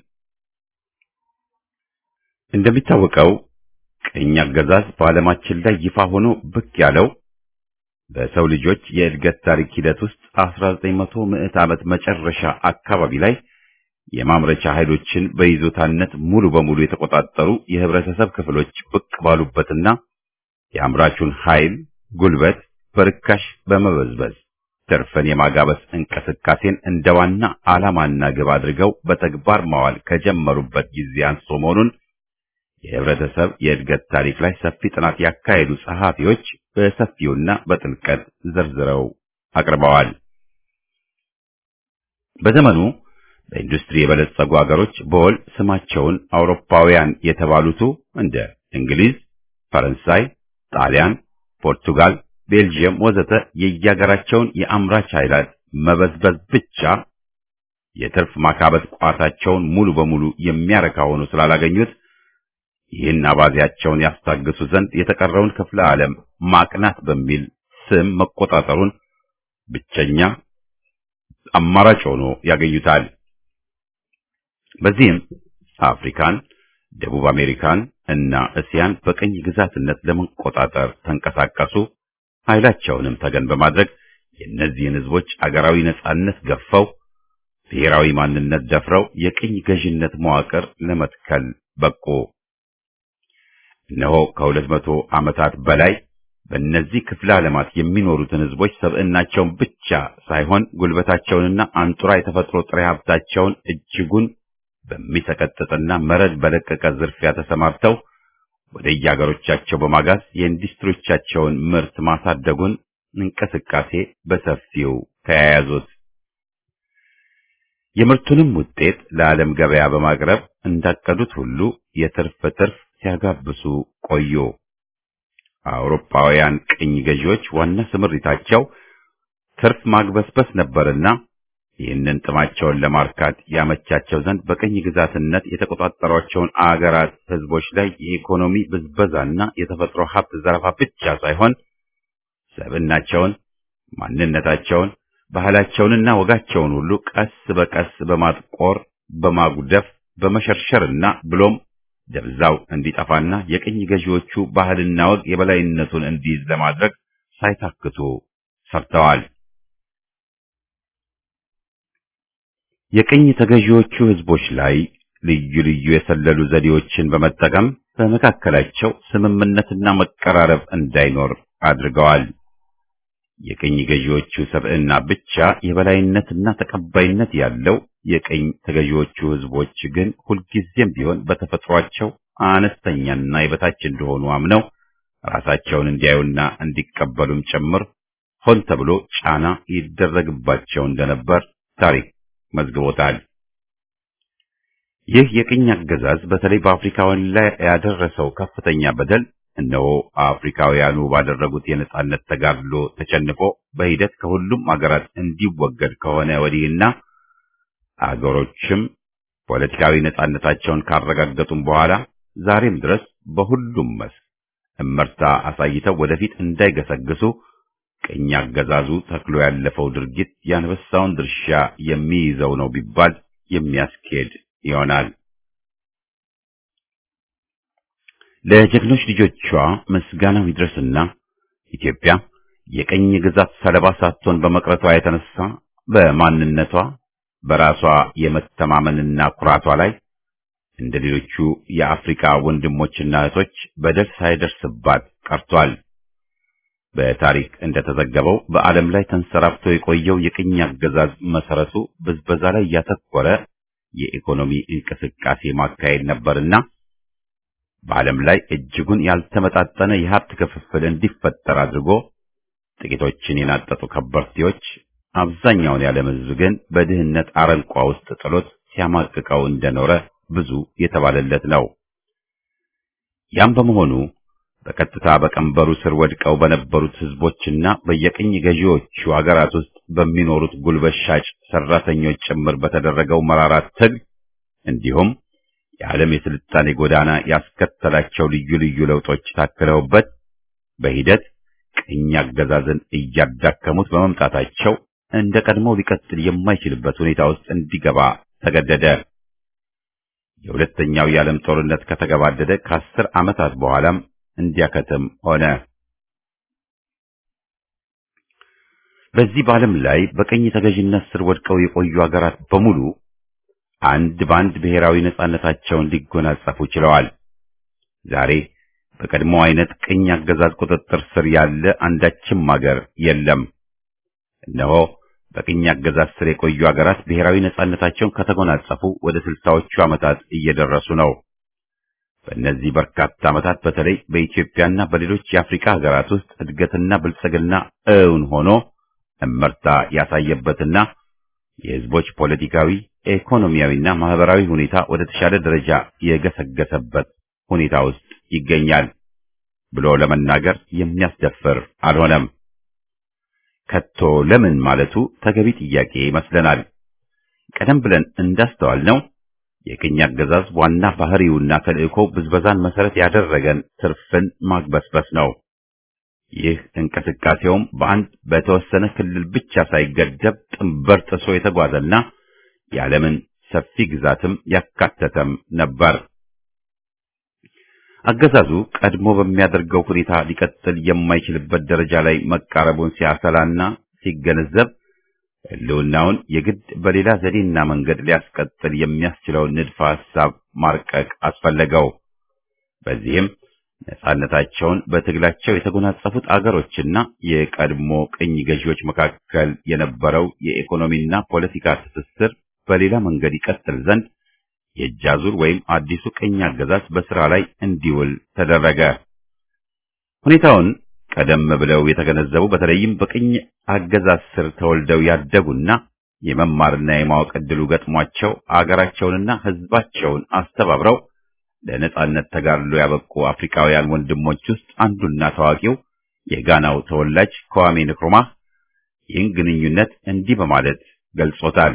እንደሚታወቀው ቅኝ አገዛዝ በዓለማችን ላይ ይፋ ሆኖ ብቅ ያለው በሰው ልጆች የእድገት ታሪክ ሂደት ውስጥ 1900 ምዕት ዓመት መጨረሻ አካባቢ ላይ የማምረቻ ኃይሎችን በይዞታነት ሙሉ በሙሉ የተቆጣጠሩ የህብረተሰብ ክፍሎች ብቅ ባሉበትና የአምራቹን ኃይል ጉልበት በርካሽ በመበዝበዝ ትርፍን የማጋበስ እንቅስቃሴን እንደ ዋና ዓላማና ግብ አድርገው በተግባር ማዋል ከጀመሩበት ጊዜ አንስቶ መሆኑን የህብረተሰብ የእድገት ታሪክ ላይ ሰፊ ጥናት ያካሄዱ ጸሐፊዎች በሰፊውና በጥልቀት ዘርዝረው አቅርበዋል። በዘመኑ በኢንዱስትሪ የበለጸጉ አገሮች በወል ስማቸውን አውሮፓውያን የተባሉቱ እንደ እንግሊዝ፣ ፈረንሳይ፣ ጣሊያን፣ ፖርቱጋል፣ ቤልጅየም ወዘተ የየሀገራቸውን የአምራች ኃይላት መበዝበዝ ብቻ የትርፍ ማካበት ቋታቸውን ሙሉ በሙሉ የሚያረካ ሆኖ ስላላገኙት ይህን አባዜያቸውን ያስታግሱ ዘንድ የተቀረውን ክፍለ ዓለም ማቅናት በሚል ስም መቆጣጠሩን ብቸኛ አማራጭ ሆኖ ያገኙታል። በዚህም አፍሪካን፣ ደቡብ አሜሪካን እና እስያን በቅኝ ግዛትነት ለመቆጣጠር ተንቀሳቀሱ። ኃይላቸውንም ተገን በማድረግ የእነዚህን ሕዝቦች አገራዊ ነጻነት ገፈው ብሔራዊ ማንነት ደፍረው የቅኝ ገዥነት መዋቅር ለመትከል በቁ። እነሆ ከሁለት መቶ ዓመታት በላይ በእነዚህ ክፍለ ዓለማት የሚኖሩትን ሕዝቦች ሰብዕናቸውን ብቻ ሳይሆን ጉልበታቸውንና አንጡራ የተፈጥሮ ጥሬ ሀብታቸውን እጅጉን በሚሰቀጥጥና መረድ በለቀቀ ዝርፊያ ተሰማርተው ወደ የአገሮቻቸው በማጋዝ የኢንዱስትሪዎቻቸውን ምርት ማሳደጉን እንቅስቃሴ በሰፊው ተያያዙት። የምርቱንም ውጤት ለዓለም ገበያ በማቅረብ እንዳቀዱት ሁሉ የትርፍ ትርፍ ሲያጋብሱ ቆዩ። አውሮፓውያን ቅኝ ገዢዎች ዋና ስምሪታቸው ትርፍ ማግበስበስ ነበርና ይህንን ጥማቸውን ለማርካት ያመቻቸው ዘንድ በቅኝ ግዛትነት የተቆጣጠሯቸውን አገራት ህዝቦች ላይ የኢኮኖሚ ብዝበዛና የተፈጥሮ ሀብት ዘረፋ ብቻ ሳይሆን ሰብዕናቸውን፣ ማንነታቸውን፣ ባህላቸውንና ወጋቸውን ሁሉ ቀስ በቀስ በማጥቆር በማጉደፍ በመሸርሸርና ብሎም ደብዛው እንዲጠፋና የቅኝ ገዢዎቹ ባህልና ወግ የበላይነቱን እንዲይዝ ለማድረግ ሳይታክቱ ሰርተዋል። የቅኝ ተገዢዎቹ ህዝቦች ላይ ልዩ ልዩ የሰለሉ ዘዴዎችን በመጠቀም በመካከላቸው ስምምነትና መቀራረብ እንዳይኖር አድርገዋል። የቅኝ ገዢዎቹ ሰብዕና ብቻ የበላይነትና ተቀባይነት ያለው የቅኝ ተገዢዎቹ ህዝቦች ግን ሁልጊዜም ቢሆን በተፈጥሯቸው አነስተኛና የበታች እንደሆኑ አምነው ራሳቸውን እንዲያዩና እንዲቀበሉም ጭምር ሆን ተብሎ ጫና ይደረግባቸው እንደነበር ታሪክ መዝግቦታል። ይህ የቅኝ አገዛዝ በተለይ በአፍሪካውያን ላይ ያደረሰው ከፍተኛ በደል እነሆ አፍሪካውያኑ ባደረጉት የነጻነት ተጋድሎ ተሸንፎ በሂደት ከሁሉም አገራት እንዲወገድ ከሆነ ወዲህና አገሮችም ፖለቲካዊ ነጻነታቸውን ካረጋገጡም በኋላ ዛሬም ድረስ በሁሉም መስክ እመርታ አሳይተው ወደፊት እንዳይገሰግሱ ቅኝ አገዛዙ ተክሎ ያለፈው ድርጊት የአንበሳውን ድርሻ የሚይዘው ነው ቢባል የሚያስኬድ ይሆናል። ለጀግኖች ልጆቿ ምስጋናው ይድረስና ኢትዮጵያ የቅኝ ግዛት ሰለባ ሳትሆን በመቅረቷ የተነሳ በማንነቷ በራሷ የመተማመንና ኩራቷ ላይ እንደ ሌሎቹ የአፍሪካ ወንድሞችና እህቶች በደል ሳይደርስባት ቀርቷል። በታሪክ እንደተዘገበው በዓለም ላይ ተንሰራፍቶ የቆየው የቅኝ አገዛዝ መሰረቱ ብዝበዛ ላይ ያተኮረ የኢኮኖሚ እንቅስቃሴ ማካሄድ ነበርና በዓለም ላይ እጅጉን ያልተመጣጠነ የሀብት ክፍፍል እንዲፈጠር አድርጎ ጥቂቶችን የናጠጡ ከበርቴዎች አብዛኛውን የዓለም ሕዝብ ግን በድህነት አረንቋ ውስጥ ጥሎት ሲያማቅቀው እንደኖረ ብዙ የተባለለት ነው። ያም በመሆኑ በቀጥታ በቀንበሩ ስር ወድቀው በነበሩት ሕዝቦችና በየቅኝ ገዢዎቹ አገራት ውስጥ በሚኖሩት ጉልበት ሻጭ ሰራተኞች ጭምር በተደረገው መራራ ትግል እንዲሁም የዓለም የስልጣኔ ጎዳና ያስከተላቸው ልዩ ልዩ ለውጦች ታክለውበት በሂደት ቅኝ አገዛዝን እያዳከሙት በመምጣታቸው እንደ ቀድሞ ሊቀጥል የማይችልበት ሁኔታ ውስጥ እንዲገባ ተገደደ። የሁለተኛው የዓለም ጦርነት ከተገባደደ ከአስር ዓመታት በኋላም እንዲያከትም ሆነ። በዚህ በዓለም ላይ በቅኝ ተገዥነት ስር ወድቀው የቆዩ አገራት በሙሉ አንድ በአንድ ብሔራዊ ነጻነታቸውን ሊጎናጸፉ ችለዋል። ዛሬ በቀድሞ አይነት ቅኝ አገዛዝ ቁጥጥር ስር ያለ አንዳችም አገር የለም። እነሆ በቅኝ አገዛዝ ስር የቆዩ አገራት ብሔራዊ ነጻነታቸውን ከተጎናጸፉ ወደ ስልሳዎቹ ዓመታት እየደረሱ ነው። በእነዚህ በርካታ ዓመታት በተለይ በኢትዮጵያና በሌሎች የአፍሪካ ሀገራት ውስጥ እድገትና ብልጽግና እውን ሆኖ እመርታ ያሳየበትና የሕዝቦች ፖለቲካዊ፣ ኢኮኖሚያዊና ማህበራዊ ሁኔታ ወደ ተሻለ ደረጃ የገሰገሰበት ሁኔታ ውስጥ ይገኛል ብሎ ለመናገር የሚያስደፍር አልሆነም። ከቶ ለምን ማለቱ ተገቢ ጥያቄ ይመስለናል። ቀደም ብለን እንዳስተዋልነው የቅኝ አገዛዝ ዋና ባህሪውና ተልእኮ ብዝበዛን መሰረት ያደረገን ትርፍን ማግበስበስ ነው። ይህ እንቅስቃሴውም በአንድ በተወሰነ ክልል ብቻ ሳይገደብ ጥንበር ጥሶ የተጓዘና የዓለምን ሰፊ ግዛትም ያካተተም ነበር። አገዛዙ ቀድሞ በሚያደርገው ሁኔታ ሊቀጥል የማይችልበት ደረጃ ላይ መቃረቡን ሲያሰላና ሲገነዘብ ሕልውናውን የግድ በሌላ ዘዴና መንገድ ሊያስቀጥል የሚያስችለውን ንድፈ ሐሳብ ማርቀቅ አስፈለገው። በዚህም ነጻነታቸውን በትግላቸው የተጎናጸፉት አገሮችና የቀድሞ ቅኝ ገዢዎች መካከል የነበረው የኢኮኖሚና ፖለቲካ ትስስር በሌላ መንገድ ይቀጥል ዘንድ የእጅ አዙር ወይም አዲሱ ቅኝ አገዛዝ በስራ ላይ እንዲውል ተደረገ። ሁኔታውን ቀደም ብለው የተገነዘቡ በተለይም በቅኝ አገዛዝ ስር ተወልደው ያደጉና የመማርና የማወቅ ዕድሉ ገጥሟቸው አገራቸውንና ሕዝባቸውን አስተባብረው ለነጻነት ተጋድሎ ያበቁ አፍሪካውያን ወንድሞች ውስጥ አንዱና ታዋቂው የጋናው ተወላጅ ከዋሜ ንክሩማህ ይህን ግንኙነት እንዲህ በማለት ገልጾታል።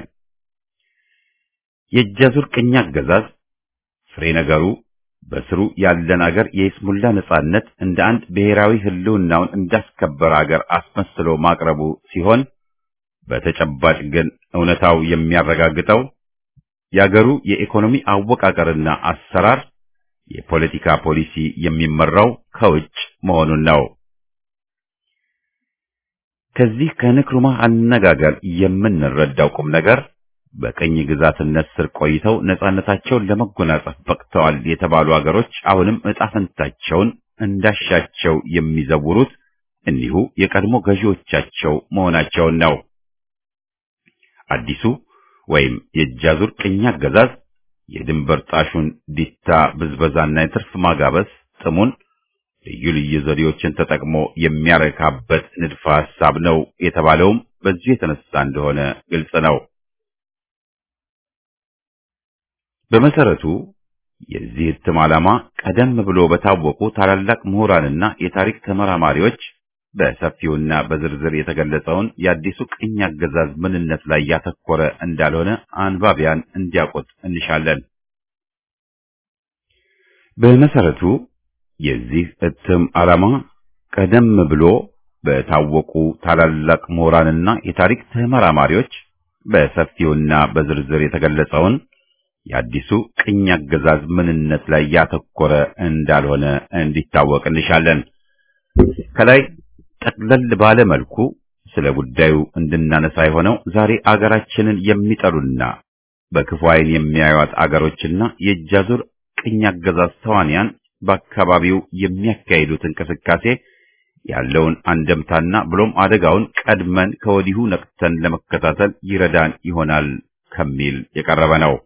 የእጃዙር ቅኝ አገዛዝ ፍሬ ነገሩ በስሩ ያለን አገር የይስሙላ ነጻነት እንደ አንድ ብሔራዊ ሕልውናውን እንዳስከበረ አገር አስመስሎ ማቅረቡ ሲሆን በተጨባጭ ግን እውነታው የሚያረጋግጠው የአገሩ የኢኮኖሚ አወቃቀርና አሰራር የፖለቲካ ፖሊሲ የሚመራው ከውጭ መሆኑን ነው። ከዚህ ከንክሩማህ አነጋገር የምንረዳው ቁም ነገር በቅኝ ግዛትነት ስር ቆይተው ነጻነታቸውን ለመጎናጸፍ በቅተዋል የተባሉ አገሮች አሁንም ዕጣ ፈንታቸውን እንዳሻቸው የሚዘውሩት እኒሁ የቀድሞ ገዢዎቻቸው መሆናቸውን ነው። አዲሱ ወይም የእጃዙር ቅኝ አገዛዝ የድንበር ጣሹን ዲታ ብዝበዛና የትርፍ ማጋበስ ጥሙን ልዩ ልዩ ዘዴዎችን ተጠቅሞ የሚያረካበት ንድፈ ሐሳብ ነው የተባለውም በዚሁ የተነሳ እንደሆነ ግልጽ ነው። በመሰረቱ የዚህ እትም ዓላማ ቀደም ብሎ በታወቁ ታላላቅ ምሁራንና የታሪክ ተመራማሪዎች በሰፊውና በዝርዝር የተገለጸውን የአዲሱ ቅኝ አገዛዝ ምንነት ላይ ያተኮረ እንዳልሆነ አንባቢያን እንዲያውቁት እንሻለን። በመሰረቱ የዚህ እትም ዓላማ ቀደም ብሎ በታወቁ ታላላቅ ምሁራንና የታሪክ ተመራማሪዎች በሰፊውና በዝርዝር የተገለጸውን የአዲሱ ቅኝ አገዛዝ ምንነት ላይ ያተኮረ እንዳልሆነ እንዲታወቅ እንሻለን። ከላይ ጠቅለል ባለ መልኩ ስለ ጉዳዩ እንድናነሳ የሆነው ዛሬ አገራችንን የሚጠሉና በክፉ ዓይን የሚያዩት አገሮችና የእጃዙር ቅኝ አገዛዝ ተዋንያን በአካባቢው የሚያካሂዱት እንቅስቃሴ ያለውን አንደምታና ብሎም አደጋውን ቀድመን ከወዲሁ ነቅተን ለመከታተል ይረዳን ይሆናል ከሚል የቀረበ ነው።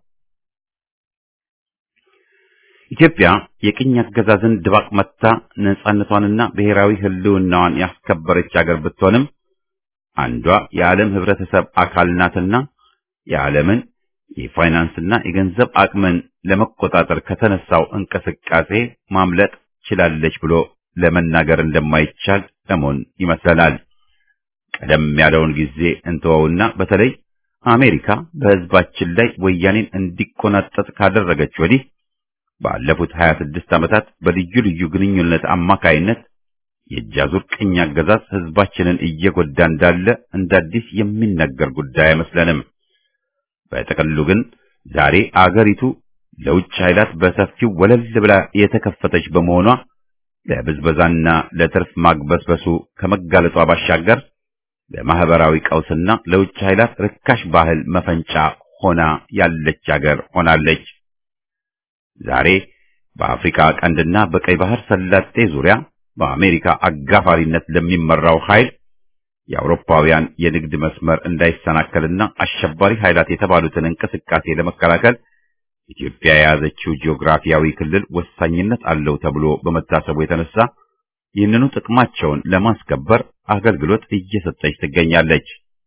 ኢትዮጵያ የቅኝ አገዛዝን ድባቅ መታ ነጻነቷንና ብሔራዊ ሕልውናዋን ያስከበረች አገር ብትሆንም አንዷ የዓለም ሕብረተሰብ አካል ናትና የዓለምን የፋይናንስና የገንዘብ አቅምን ለመቆጣጠር ከተነሳው እንቅስቃሴ ማምለጥ ችላለች ብሎ ለመናገር እንደማይቻል ለመሆን ይመስለናል። ቀደም ያለውን ጊዜ እንተወውና በተለይ አሜሪካ በሕዝባችን ላይ ወያኔን እንዲቆናጠጥ ካደረገች ወዲህ ባለፉት 26 ዓመታት በልዩ ልዩ ግንኙነት አማካይነት የእጃዙር ቅኝ አገዛዝ ሕዝባችንን እየጎዳ እንዳለ እንደ አዲስ የሚነገር ጉዳይ አይመስለንም። በጥቅሉ ግን ዛሬ አገሪቱ ለውጭ ኃይላት በሰፊው ወለል ብላ የተከፈተች በመሆኗ ለብዝበዛና ለትርፍ ማግበስበሱ ከመጋለጧ ባሻገር ለማህበራዊ ቀውስና ለውጭ ኃይላት ርካሽ ባህል መፈንጫ ሆና ያለች አገር ሆናለች። ዛሬ በአፍሪካ ቀንድና በቀይ ባህር ሰላጤ ዙሪያ በአሜሪካ አጋፋሪነት ለሚመራው ኃይል የአውሮፓውያን የንግድ መስመር እንዳይሰናከልና አሸባሪ ኃይላት የተባሉትን እንቅስቃሴ ለመከላከል ኢትዮጵያ የያዘችው ጂኦግራፊያዊ ክልል ወሳኝነት አለው ተብሎ በመታሰቡ የተነሳ ይህንኑ ጥቅማቸውን ለማስከበር አገልግሎት እየሰጠች ትገኛለች።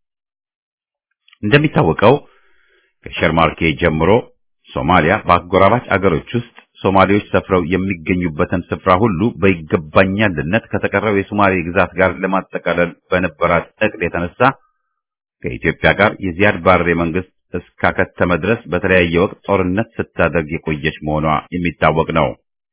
እንደሚታወቀው ከሸርማርኬ ጀምሮ ሶማሊያ በአጎራባች አገሮች ውስጥ ሶማሌዎች ሰፍረው የሚገኙበትን ስፍራ ሁሉ በይገባኛልነት ከተቀረው የሶማሌ ግዛት ጋር ለማጠቃለል በነበራት እቅድ የተነሳ ከኢትዮጵያ ጋር የዚያድ ባሬ መንግስት እስካከተመ ድረስ በተለያየ ወቅት ጦርነት ስታደርግ የቆየች መሆኗ የሚታወቅ ነው።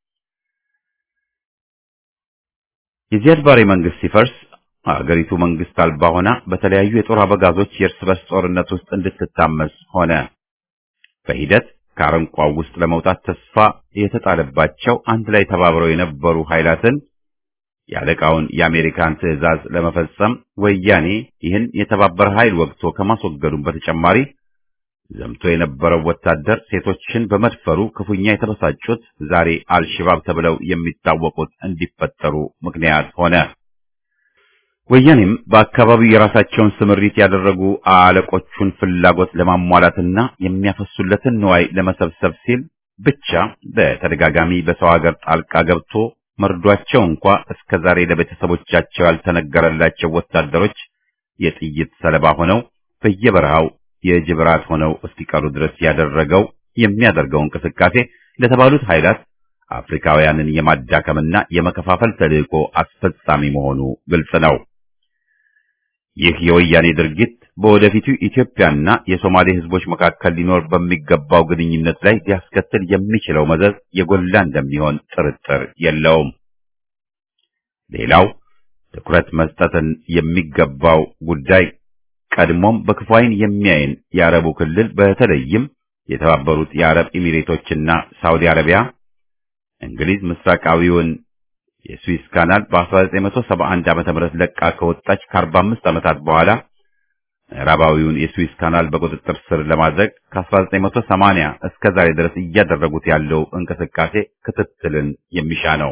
የዚያድ ባሬ መንግስት ሲፈርስ አገሪቱ መንግስት አልባ ሆና በተለያዩ የጦር አበጋዞች የእርስ በርስ ጦርነት ውስጥ እንድትታመስ ሆነ። በሂደት ከአረንቋው ውስጥ ለመውጣት ተስፋ የተጣለባቸው አንድ ላይ ተባብረው የነበሩ ኃይላትን የአለቃውን የአሜሪካን ትዕዛዝ ለመፈጸም ወያኔ ይህን የተባበረ ኃይል ወግቶ ከማስወገዱም በተጨማሪ ዘምቶ የነበረው ወታደር ሴቶችን በመድፈሩ ክፉኛ የተበሳጩት ዛሬ አልሽባብ ተብለው የሚታወቁት እንዲፈጠሩ ምክንያት ሆነ። ወያኔም በአካባቢው የራሳቸውን ስምሪት ያደረጉ አለቆቹን ፍላጎት ለማሟላትና የሚያፈሱለትን ንዋይ ለመሰብሰብ ሲል ብቻ በተደጋጋሚ በሰው ሀገር ጣልቃ ገብቶ መርዷቸው እንኳ እስከ ዛሬ ለቤተሰቦቻቸው ያልተነገረላቸው ወታደሮች የጥይት ሰለባ ሆነው በየበረሃው የጅብ ራት ሆነው እስኪቀሩ ድረስ ያደረገው የሚያደርገው እንቅስቃሴ ለተባሉት ኃይላት አፍሪካውያንን የማዳከምና የመከፋፈል ተልዕኮ አስፈጻሚ መሆኑ ግልጽ ነው። ይህ የወያኔ ድርጊት በወደፊቱ ኢትዮጵያና የሶማሌ ሕዝቦች መካከል ሊኖር በሚገባው ግንኙነት ላይ ሊያስከትል የሚችለው መዘዝ የጎላ እንደሚሆን ጥርጥር የለውም። ሌላው ትኩረት መስጠትን የሚገባው ጉዳይ ቀድሞም በክፉ ዓይን የሚያይን የአረቡ ክልል በተለይም የተባበሩት የአረብ ኤሚሬቶችና ሳውዲ አረቢያ እንግሊዝ ምስራቃዊውን የስዊስ ካናል በ1971 ዓመተ ምህረት ለቃ ከወጣች ከ45 ዓመታት በኋላ ምዕራባዊውን የስዊስ ካናል በቁጥጥር ስር ለማድረግ ከ1980 እስከ ዛሬ ድረስ እያደረጉት ያለው እንቅስቃሴ ክትትልን የሚሻ ነው።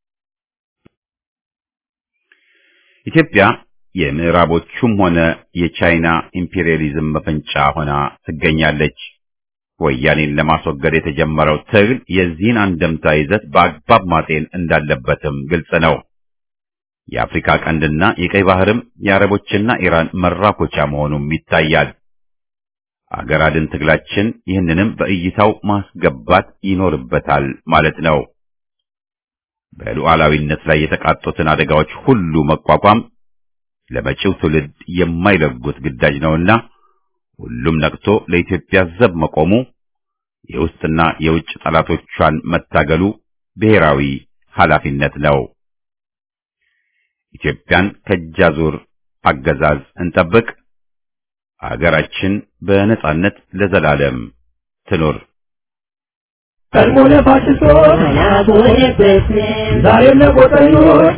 ኢትዮጵያ የምዕራቦቹም ሆነ የቻይና ኢምፔሪያሊዝም መፈንጫ ሆና ትገኛለች። ወያኔን ለማስወገድ የተጀመረው ትግል የዚህን አንደምታ ይዘት በአግባብ ማጤን እንዳለበትም ግልጽ ነው። የአፍሪካ ቀንድና የቀይ ባህርም የአረቦችና ኢራን መራኮቻ መሆኑም ይታያል። አገር አድን ትግላችን ይህንንም በእይታው ማስገባት ይኖርበታል ማለት ነው። በሉዓላዊነት ላይ የተቃጡትን አደጋዎች ሁሉ መቋቋም ለመጪው ትውልድ የማይለጉት ግዳጅ ነውና ሁሉም ነቅቶ ለኢትዮጵያ ዘብ መቆሙ የውስጥና የውጭ ጠላቶቿን መታገሉ ብሔራዊ ኃላፊነት ነው። ኢትዮጵያን ከእጃዙር አገዛዝ እንጠብቅ። አገራችን በነጻነት ለዘላለም ትኑር። ቀድሞ ለፋሽስቶች ዛሬም ለቆጠኞች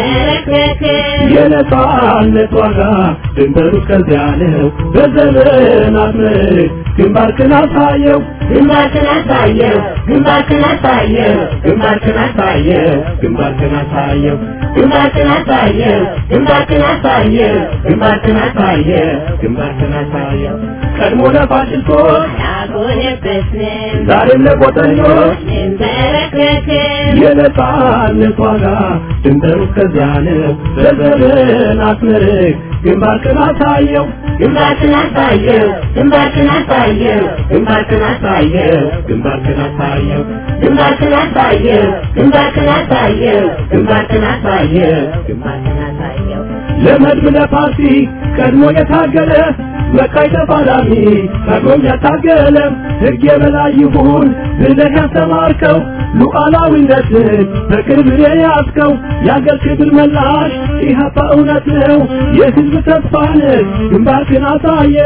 የነጻነት ዋጋ ድንበሩ እስከዚያ ነው። በዘመናት ምርክ ግንባርክን አሳየው ግንባርክን አሳየው ግንባርክን አሳየው ግንባርክን አሳየው ግንባርክን አሳየው ግንባርክን አሳየው ግንባርክን አሳየው ግንባርክን አሳየው ግንባርክን አሳየው ቀድሞ ለፋሽስቶች ያጎነበስን ዛሬም ለቆጠኞች እንበረከክን የነጻነት ዋጋ ድንበሩ እስከዚያ ነው። በዘመናት ምርክ ግንባርክን አሳየው ግንባርክን አሳየው ግንባርክን አሳየው ግንባርክን አሳየው ግንባርክን አሳየው ግንባርክን አሳየው ግንባርክን አሳየው ግንባርክን አሳየው ግንባርክን አሳየው ለመድብ ለፓርቲ ቀድሞ የታገለ መቃይ ተፋላሚ ቀድሞም ያታገለ ሕግ የበላይ ይሁን ብለህ ያስተማርከው ሉዓላዊነትን በክብር የያዝከው የአገር ክብር መላሽ ኢህአፓ እውነት ነው የሕዝብ ተስፋ ነህ ግንባርክን አሳየ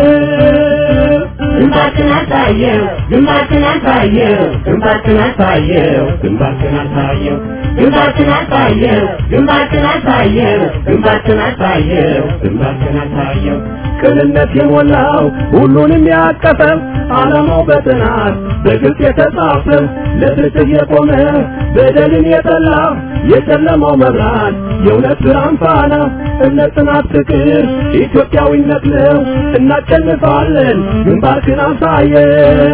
ግንባርክን አሳየው ግንባርክን አሳየው ግንባርክን አሳየው ግንባርክን አሳየው ግንባርክን አሳየው ግንባርክን አሳየው ግንባርክን አሳየው ግንባርክን አሳየው ቅንነት የሞላው ሁሉንም ያቀፈ ዓላማው በጥናት በግልጽ የተጻፈ ለፍትህ የቆመ በደልን የጠላ የጨለማው መብራት የእውነት ብርሃን ፋና እምነት፣ ጽናት፣ ፍቅር ኢትዮጵያዊነት ነው። እናሸንፋለን። ግንባርክን አሳየው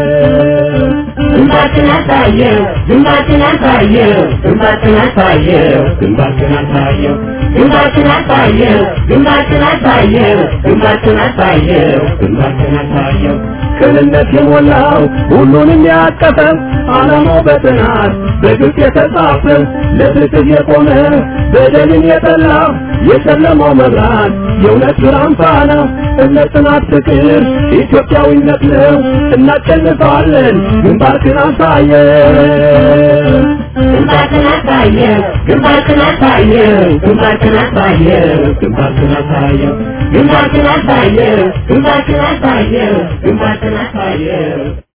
ግንባርክን አሳየው ግንባርክን አሳየው ግንባርክን አሳየው ግንባርክን አሳየው ግንባርክን አሳየው ግንባርክን አሳየው ግንባርክን አሳየው ግንባርክን አሳየው ቅንነት የሞላው ሁሉንም ያቀፈ ዓላማው በጥናት በግልጽ የተጻፈ ለፍትህ የቆመ በደልን የጠላ የጨለማው መብራት የእውነት ብርሃን ፋና እምነት፣ ጽናት፣ ፍቅር ኢትዮጵያዊነት ነው። እናሸንፋለን። ግንባርክን አሳየው ግንባርክን አሳየው ግንባርክን አሳየው ግንባርክን አሳየው ግንባርክን አሳየው ግንባርክን አሳየው ግንባርክን አሳየው ግንባርክን አሳየው